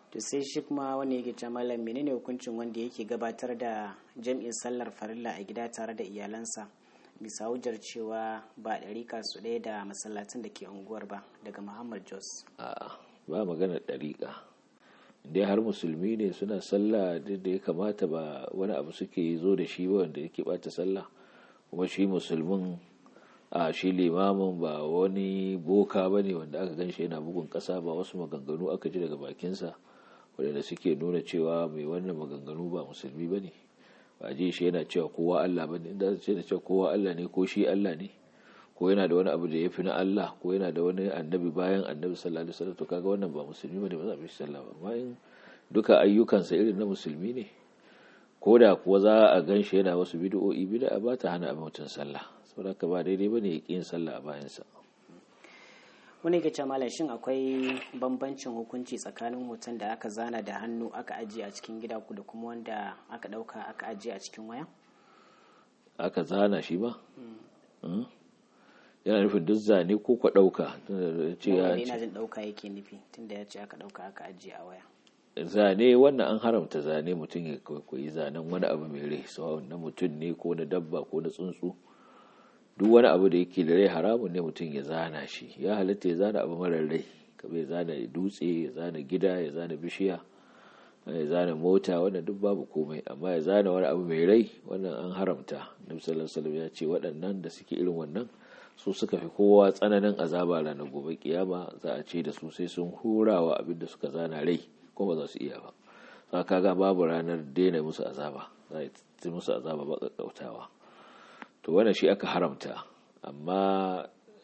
to sai shi kuma wanda yake ce malam menene hukuncin wanda yake gabatar da jam'in sallar farilla a gida tare da iyalansa bisa hujjar cewa ba ɗariƙa su ɗaya da masallatan da ke unguwar ba daga muhammad jos a'a ba magana ɗariƙa dai har musulmi ne suna sallah da ya kamata ba wani abu suke zo da shi ba wanda yake bata sallah kuma shi musulmin a shi limamin ba wani boka ba ne wanda aka gan shi yana bugun ƙasa ba wasu maganganu aka ji daga bakinsa wadanda suke nuna cewa mai wannan maganganu ba musulmi ba ne ba ji shi yana cewa kowa Allah ba ne inda ce da cewa kowa Allah ne ko shi Allah ne ko yana da wani abu da ya fi na Allah ko yana da wani annabi bayan annabi sallallahu alaihi wasallam to kaga wannan ba musulmi bane ba za a bi sallah ba amma in duka ayyukansa irin na musulmi ne ko da kuwa za a gan shi yana wasu bid'o'i bid'a ba ta hana mutum sallah saboda ka ba daidai bane ya yin sallah a bayansa wani ke malam shin akwai bambancin hukunci tsakanin hoton da aka zana da hannu aka ajiye a cikin gida ku da kuma wanda aka dauka aka ajiye a cikin waya aka zana shi ba yana nufin duk zane ko kwa dauka ce ya ina jin dauka yake nufi tunda ya ce aka dauka aka ajiye a waya zane wannan an haramta zane mutum ya kwaikwayi zanen wani abu mai rai sawa na mutum ne ko na dabba ko na tsuntsu duk wani abu da yake da rai haramun ne mutum ya zana shi ya halatta ya zana abu marar rai kamar ya zana dutse ya zana gida ya zana bishiya ya zana mota wannan duk babu komai amma ya zana wani abu mai rai wannan an haramta nabi sallallahu alaihi ya ce waɗannan da suke irin wannan su suka fi kowa tsananin azaba ranar gobe kiyama za a ce da su sai sun hurawa abin da suka zana rai kuma za su iya ba za ka ga babu ranar daina musu azaba za a musu azaba ba ƙaƙƙautawa to wannan shi aka haramta amma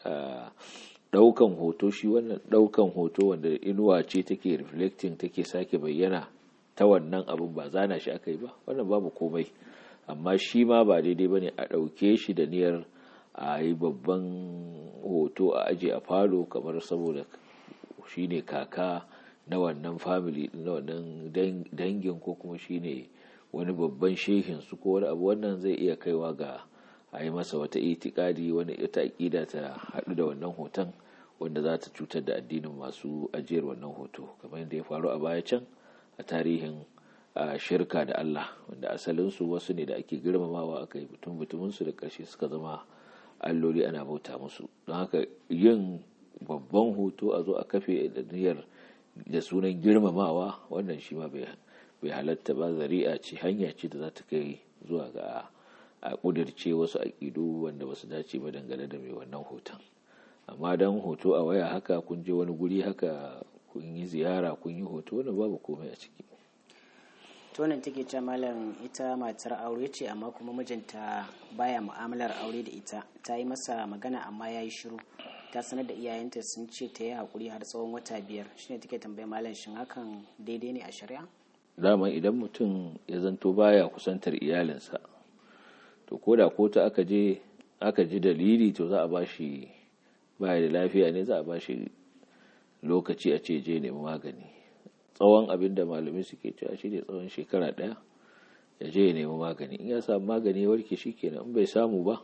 ɗaukan hoto shi wannan ɗaukan hoto wanda inuwa ce take reflecting take sake bayyana ta wannan abin ba zana shi aka yi ba wannan babu komai amma shi ma ba daidai ba ne a ɗauke shi da niyyar a yi babban hoto a aje a falo kamar saboda shi ne kaka na wannan family na wannan dangin ko kuma shi ne wani babban shehin su ko wani abu wannan zai iya kaiwa ga a yi masa wata itikadi wani ita aƙida ta haɗu da wannan hoton wanda za ta cutar da addinin masu ajiyar wannan hoto kamar yadda ya faru a baya can a tarihin shirka da Allah wanda asalinsu wasu ne da ake girmamawa aka yi mutum mutuminsu da ƙarshe suka zama alloli ana bauta musu don haka yin babban hoto a zo a kafe da niyyar da sunan girmamawa wannan shi ma bai halatta ba zari'a ce hanya ce da za ta kai zuwa ga a kudirce wasu aƙidu wanda ba su dace ba dangane da mai wannan hoton amma don hoto a waya haka kun je wani guri haka kun yi ziyara kun yi hoto wanda babu komai a ciki tonin take ce malam ita matar aure ce amma kuma mijinta baya mu'amalar aure da ita ta yi masa magana amma ya yi shiru ta sanar da iyayenta sun ce ta yi haƙuri har tsawon wata biyar shine take tambaya malam shin hakan daidai ne a shari'a dama idan mutum ya zanto baya kusantar iyalinsa to ko da kota aka je aka ji dalili to za a ba shi baya da lafiya ne za a ba shi lokaci a ce je nemi magani tsawon abin da malamai suke cewa shi ne tsawon shekara ɗaya ya je ya nemi magani in ya samu magani ya warke shi kenan in bai samu ba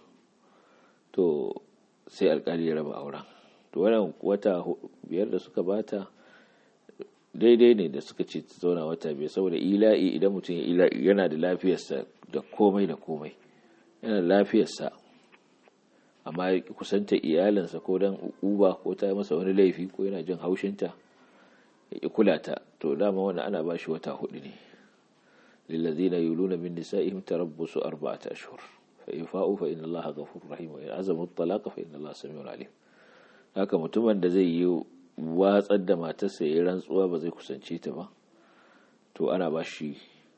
to sai alkali ya raba auren to wannan wata biyar da suka bata daidai ne da suka ce ta zauna wata biyar saboda ila'i idan mutum yana da lafiyarsa da komai da komai yana da lafiyarsa amma ya kusanta iyalinsa ko dan uba ko ta masa wani laifi ko yana jin haushinta ya ƙi kula ta to dama wannan ana ba shi wata hudu ne lillazina yuluna min nisa'ihim tarabbusu arba'ata ashhur fa in fa'u fa inna allaha ghafurur rahim wa in azamu at-talaqa fa inna allaha samiul alim haka mutumin da zai yi watsar da matarsa ya rantsuwa ba zai kusance ta ba to ana ba shi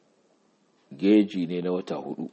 geji ne na wata hudu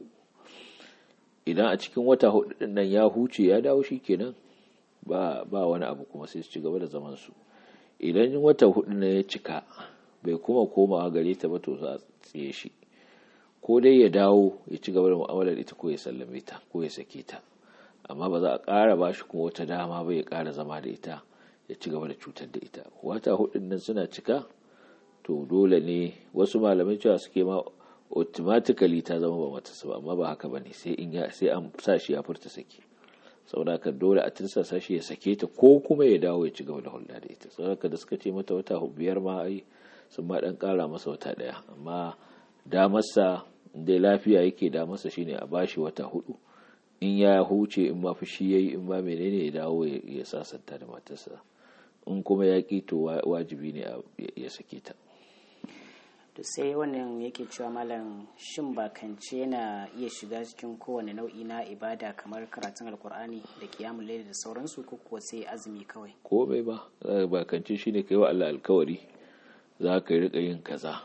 idan a cikin wata hudu din nan ya huce ya dawo shi kenan ba ba wani abu kuma sai su ci gaba da zaman su idan wata hudu na ya cika bai kuma komawa gare ta ba to za a tsaye shi ko dai ya dawo ya ci gaba da mu'amalar ita ko ya sallame ta ko ya sake ta amma ba za a ƙara ba shi kuma wata dama ba ya ƙara zama da ita ya ci gaba da cutar da ita wata hudun nan suna cika to dole ne wasu malamai cewa suke ma automatically ta zama ba mata ba amma ba haka bane sai in ya sai an sa shi ya furta saki saboda haka dole a tirsasa shi ya sake ta ko kuma ya dawo ya ci gaba da hulɗa da ita saboda haka da suka ce mata wata biyar ma ai sun ma dan kara masa wata daya amma damarsa dai lafiya yake damarsa shine a bashi wata hudu in ya huce in ma fushi yayi in ma menene ya dawo ya sasanta da matarsa in kuma ya ki to wajibi ne ya sake ta to sai wannan yake cewa malam shin bakance yana iya shiga cikin kowane nau'i na ibada kamar karatun alkur'ani da kiyamun laili da sauransu ko kuwa sai azumi kawai komai ba bakance shine kai wa Allah alkawari za ka rika yin kaza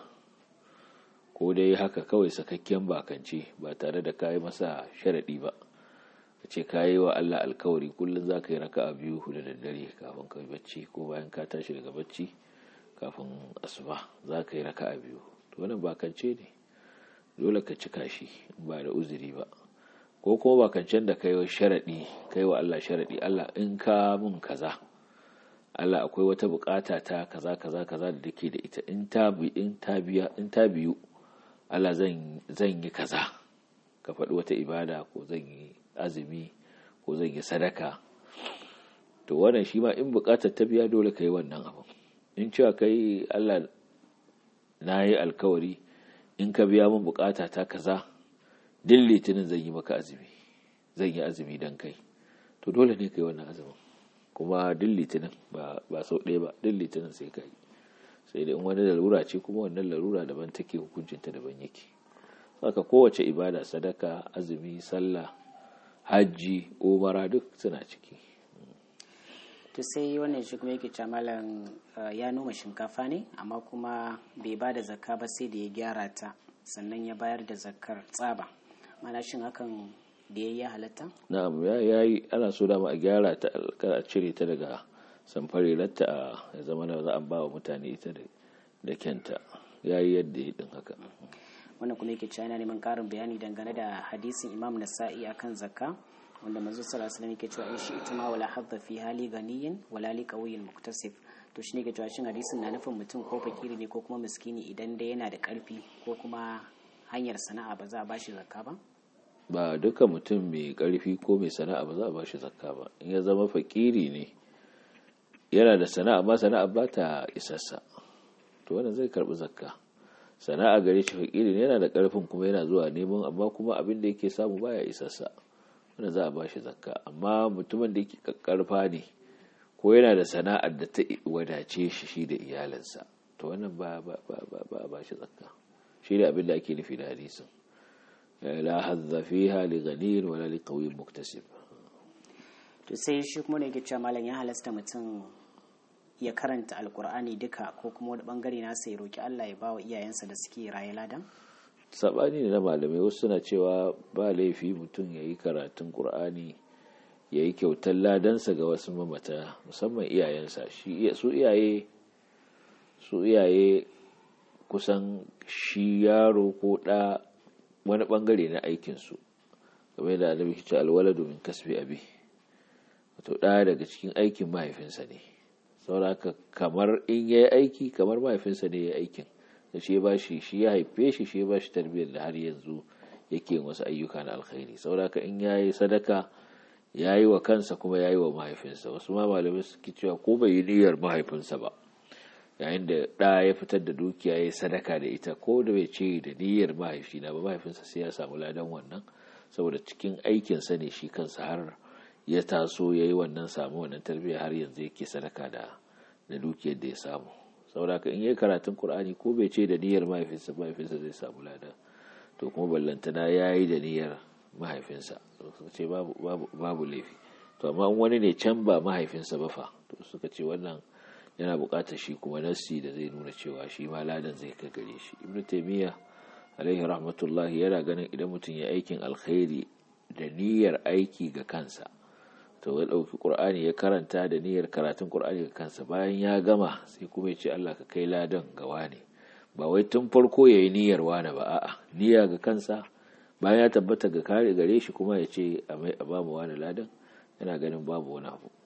ko dai haka kawai sakakken bakance ba tare da kayi masa sharadi ba ka ce kayi wa Allah alkawari kullum za ka yi raka'a biyu da daddare kafin ka bacci ko bayan ka tashi daga bacci kafin asuba za ka yi raka a biyu to wannan bakance ne dole ka cika shi ba da uzuri ba ko kuma bakancen da kai sharaɗi kai wa Allah sharaɗi Allah in ka mun kaza Allah akwai wata bukata ta kaza kaza kaza da dake da ita in ta bi in ta biya in ta biyu Allah zan zan yi kaza ka faɗi wata ibada ko zan yi azumi ko zan yi sadaka to wannan shi ma in bukatar ta biya dole ka yi wannan abu in cewa kai Allah na yi alkawari in ka biya min bukata ta kaza din litinin zan yi maka azumi zan yi azumi don kai to dole ne kai wannan azumin kuma din litinin ba sau ɗaya ba din litinin sai ka yi sai da in wani larura ce kuma wannan larura daban take hukuncinta daban yake saka kowace ibada sadaka azumi sallah hajji umara duk suna ciki to sai wannan shi kuma yake malam ya noma shinkafa ne amma kuma bai ba da zakka ba sai da ya gyara ta sannan ya bayar da zakkar tsaba mana shin hakan da ya yi halatta na'am ya yi ana so dama a gyara ta a cire ta daga samfarirarta a ya zama na za a ba wa mutane ita da kyanta ya yi yadda ya din haka wannan kuma yake cewa yana neman karin bayani dangane da hadisin imam nasa'i akan zakka wanda manzo sallallahu alaihi wasallam yake cewa in shi ituma wala hadda fi hali ganiyin wala li qawiyyin muktasib to shine ke cewa shin hadisin na nufin mutum ko fakiri ne ko kuma miskini idan dai yana da karfi ko kuma hanyar sana'a ba za a bashi zakka ba ba duka mutum mai karfi ko mai sana'a ba za a bashi zakka ba in ya zama fakiri ne yana da sana'a amma sana'a ba ta isassa to wannan zai karbi zakka sana'a gare shi fakiri ne yana da karfin kuma yana zuwa neman amma kuma abin da yake samu baya isassa wanda za a ba shi zakka amma mutumin da yake karfa ne ko yana da sana'ar da ta wadace shi shi da iyalinsa to wannan ba ba ba ba a ba shi zakka shi ne abin da ake nufi da hadisin la hadza fiha li ghaniyin wala li qawiyyin muktasib to sai shi kuma ne yake cewa malam ya halasta mutum ya karanta alkur'ani duka ko kuma wani bangare nasa ya roki Allah ya bawa iyayensa da suke raye ladan sabani ne na malamai wasu suna cewa ba laifi mutum ya yi karatun ƙur'ani ya yi kyautar ladansa ga wasu mamata musamman iyayensa su iyaye su iyaye kusan shi yaro ko ɗa wani ɓangare na aikinsu game da annabi ce alwala domin kasbi abi wato ɗa daga cikin aikin mahaifinsa ne sauraka kamar in ya yi aiki kamar mahaifinsa ne ya yi aikin da shi ba shi shi ya haife shi shi ba shi tarbiyyar da har yanzu yake wasu ayyuka na alkhairi saboda in ya yi sadaka ya yi wa kansa kuma ya yi wa mahaifinsa wasu ma malamai suke cewa ko bai yi niyyar mahaifinsa ba yayin da ɗa ya fitar da dukiya ya yi sadaka da ita ko da bai ce da niyyar mahaifina ba mahaifinsa sai ya samu ladan wannan saboda cikin aikinsa ne shi kansa har ya taso ya yi wannan samu wannan tarbiyya har yanzu yake sadaka da da dukiyar da ya samu saboda in yi karatun Kur'ani ko bai ce da niyyar mahaifinsa mahaifinsa zai samu lada to kuma ballantana ya yi da niyyar mahaifinsa suka ce babu laifi to amma wani ne can ba mahaifinsa ba fa to suka ce wannan yana buƙatar shi kuma nassi da zai nuna cewa shi ma ladan zai ka gare shi ibnu taymiya alaihi rahmatullah yana ganin idan mutum ya aikin alkhairi da niyyar aiki ga kansa to ya ɗauki ƙur'ani ya karanta da niyyar karatun ƙur'ani ga kansa bayan ya gama sai kuma ya ce Allah ka kai ladan ga wane ba wai tun farko ya yi niyyar wane ba a'a niyya ga kansa bayan ya tabbata ga kare gare shi kuma ya ce a ba mu wane ladan yana ganin babu wani abu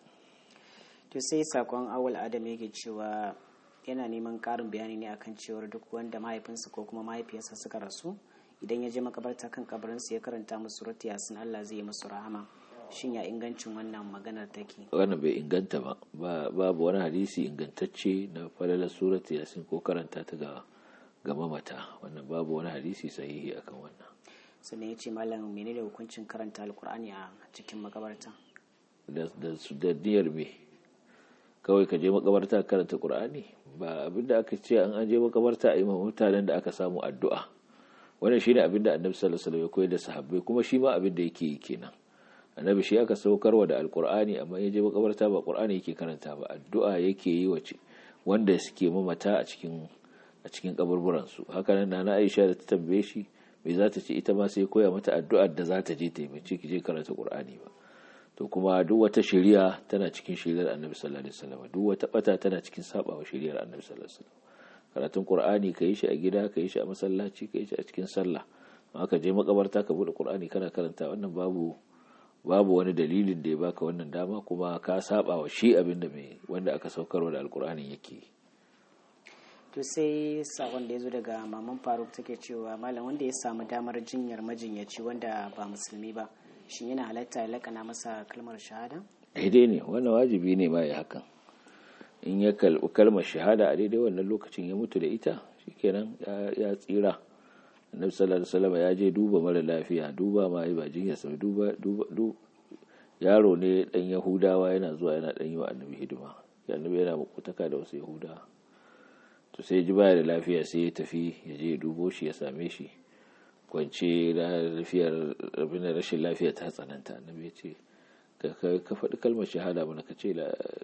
to sai sakon awal adam yake cewa yana neman ƙarin bayani ne akan cewar duk wanda mahaifinsa ko kuma mahaifiyarsa suka rasu idan ya je makabarta kan kabarinsu ya karanta musu surati yasin Allah zai yi musu rahama shin ya ingancin wannan maganar take wannan bai inganta ba babu wani hadisi ingantacce na falalar surat yasin ko karanta ta ga ga mamata wannan babu wani hadisi sahihi akan wannan sannan ya ce malam menene hukuncin karanta alkur'ani a cikin makabarta da da niyyar me kawai ka je makabarta karanta qur'ani ba abinda aka ce an je makabarta a yi mutanen da aka samu addu'a wannan shine abinda annabi sallallahu alaihi wasallam ya koyar da sahabbai kuma shi ma abinda yake yi kenan annabi shi aka saukarwa da alkur'ani amma ya je makabarta ba qur'ani yake karanta ba addu'a yake yi wace wanda suke mamata a cikin a cikin kaburburan su haka nan na Aisha da ta tambaye shi me za ta ce ita ma sai koya mata addu'ar da za ta je ta yi ki je karanta qur'ani ba to kuma duk wata shari'a tana cikin shari'ar annabi sallallahu alaihi wasallam duk wata bata tana cikin sabawa shari'ar annabi sallallahu alaihi wasallam karatun qur'ani ka yi shi a gida ka yi shi a masallaci ka yi shi a cikin sallah amma ka je makabarta ka bude qur'ani kana karanta wannan babu babu wani dalilin da ya baka wannan dama kuma ka saba wa shi abin da mai wanda aka saukarwa da alkur'ani yake to sai sakon da ya zo daga maman faruk take cewa malam wanda ya samu damar jinyar majinyaci wanda ba musulmi ba shin yana halatta ya lakana masa kalmar shahada daidai ne wannan wajibi ne ma ya hakan in ya kalbi kalmar shahada a daidai wannan lokacin ya mutu da ita shikenan ya tsira annabi sallallahu alaihi wasallam ya je duba mara lafiya duba ma ba jinya sai duba duba yaro ne dan yahudawa yana zuwa yana dan yi wa annabi hidima annabi yana makutaka da wasu yahudawa to sai ji baya da lafiya sai ya tafi ya je dubo shi ya same shi kwance lafiyar abin da rashin lafiya ta tsananta annabi ya ce ka faɗi kalmar shahada mana ka ce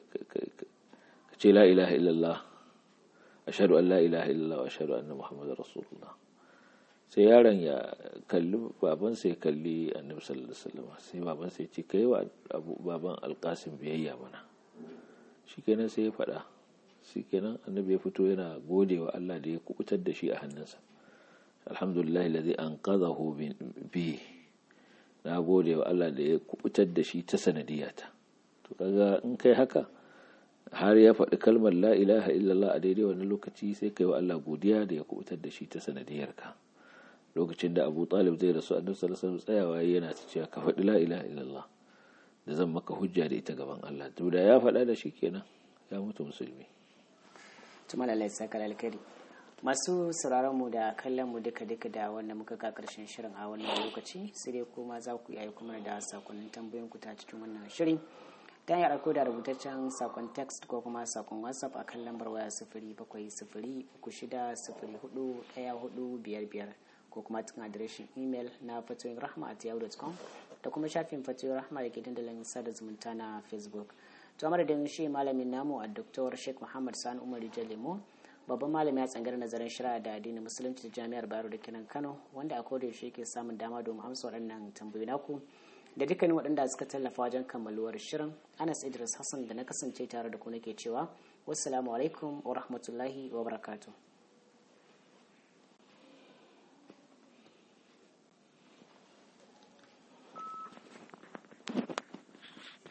la ilaha illallah ashhadu an la ilaha illallah wa ashhadu anna muhammadar rasulullah sai yaron ya kalli babansa ya kalli annabi sallallahu alaihi wasallam sai babansa ya ce kai wa baban alkasim biyayya mana shikenan sai ya faɗa shikenan annabi ya fito yana gode wa Allah da ya kubutar da shi a hannunsa alhamdulillah alladhi anqadhahu bi na gode wa Allah da ya kubutar da shi ta sanadiyata to kaga in kai haka har ya faɗi kalmar la ilaha illallah a daidai wannan lokaci sai kai wa Allah godiya da ya kubutar da shi ta sanadiyarka lokacin da abu talib zai rasu annabi sallallahu alaihi wasallam tsayawa yana ta cewa ka faɗi la ilaha illallah da zan maka hujja da ita gaban Allah to da ya faɗa da shi kenan ya mutu musulmi tuma da laisa kala alkari masu sauraron mu da kallon mu duka duka da wanda muka ga karshen shirin a wannan lokaci sai dai kuma za ku yi kuma da sakonnin tambayoyin ku ta cikin wannan shirin ta hanyar aiko da rubutaccen sakon text ko kuma sakon whatsapp a kan lambar waya sifiri bakwai sifiri uku shida sifiri hudu ɗaya hudu biyar biyar ko kuma cikin adireshin imel na fatoyin rahma at yahoo.com da kuma shafin fatoyin rahma da ke dandalin sada zumunta na facebook to madadin shi malamin namu a dr sheikh muhammad sani umar lemo babban malami a tsangar nazarin shari'a da addinin musulunci da jami'ar bayero da kenan kano wanda a koda yaushe ke samun dama domin amsa waɗannan tambayoyi naku da dukkanin waɗanda suka tallafa wajen kammaluwar shirin anas idris hassan da na kasance tare da ku nake cewa wassalamu alaikum wa rahmatullahi wa barakatuh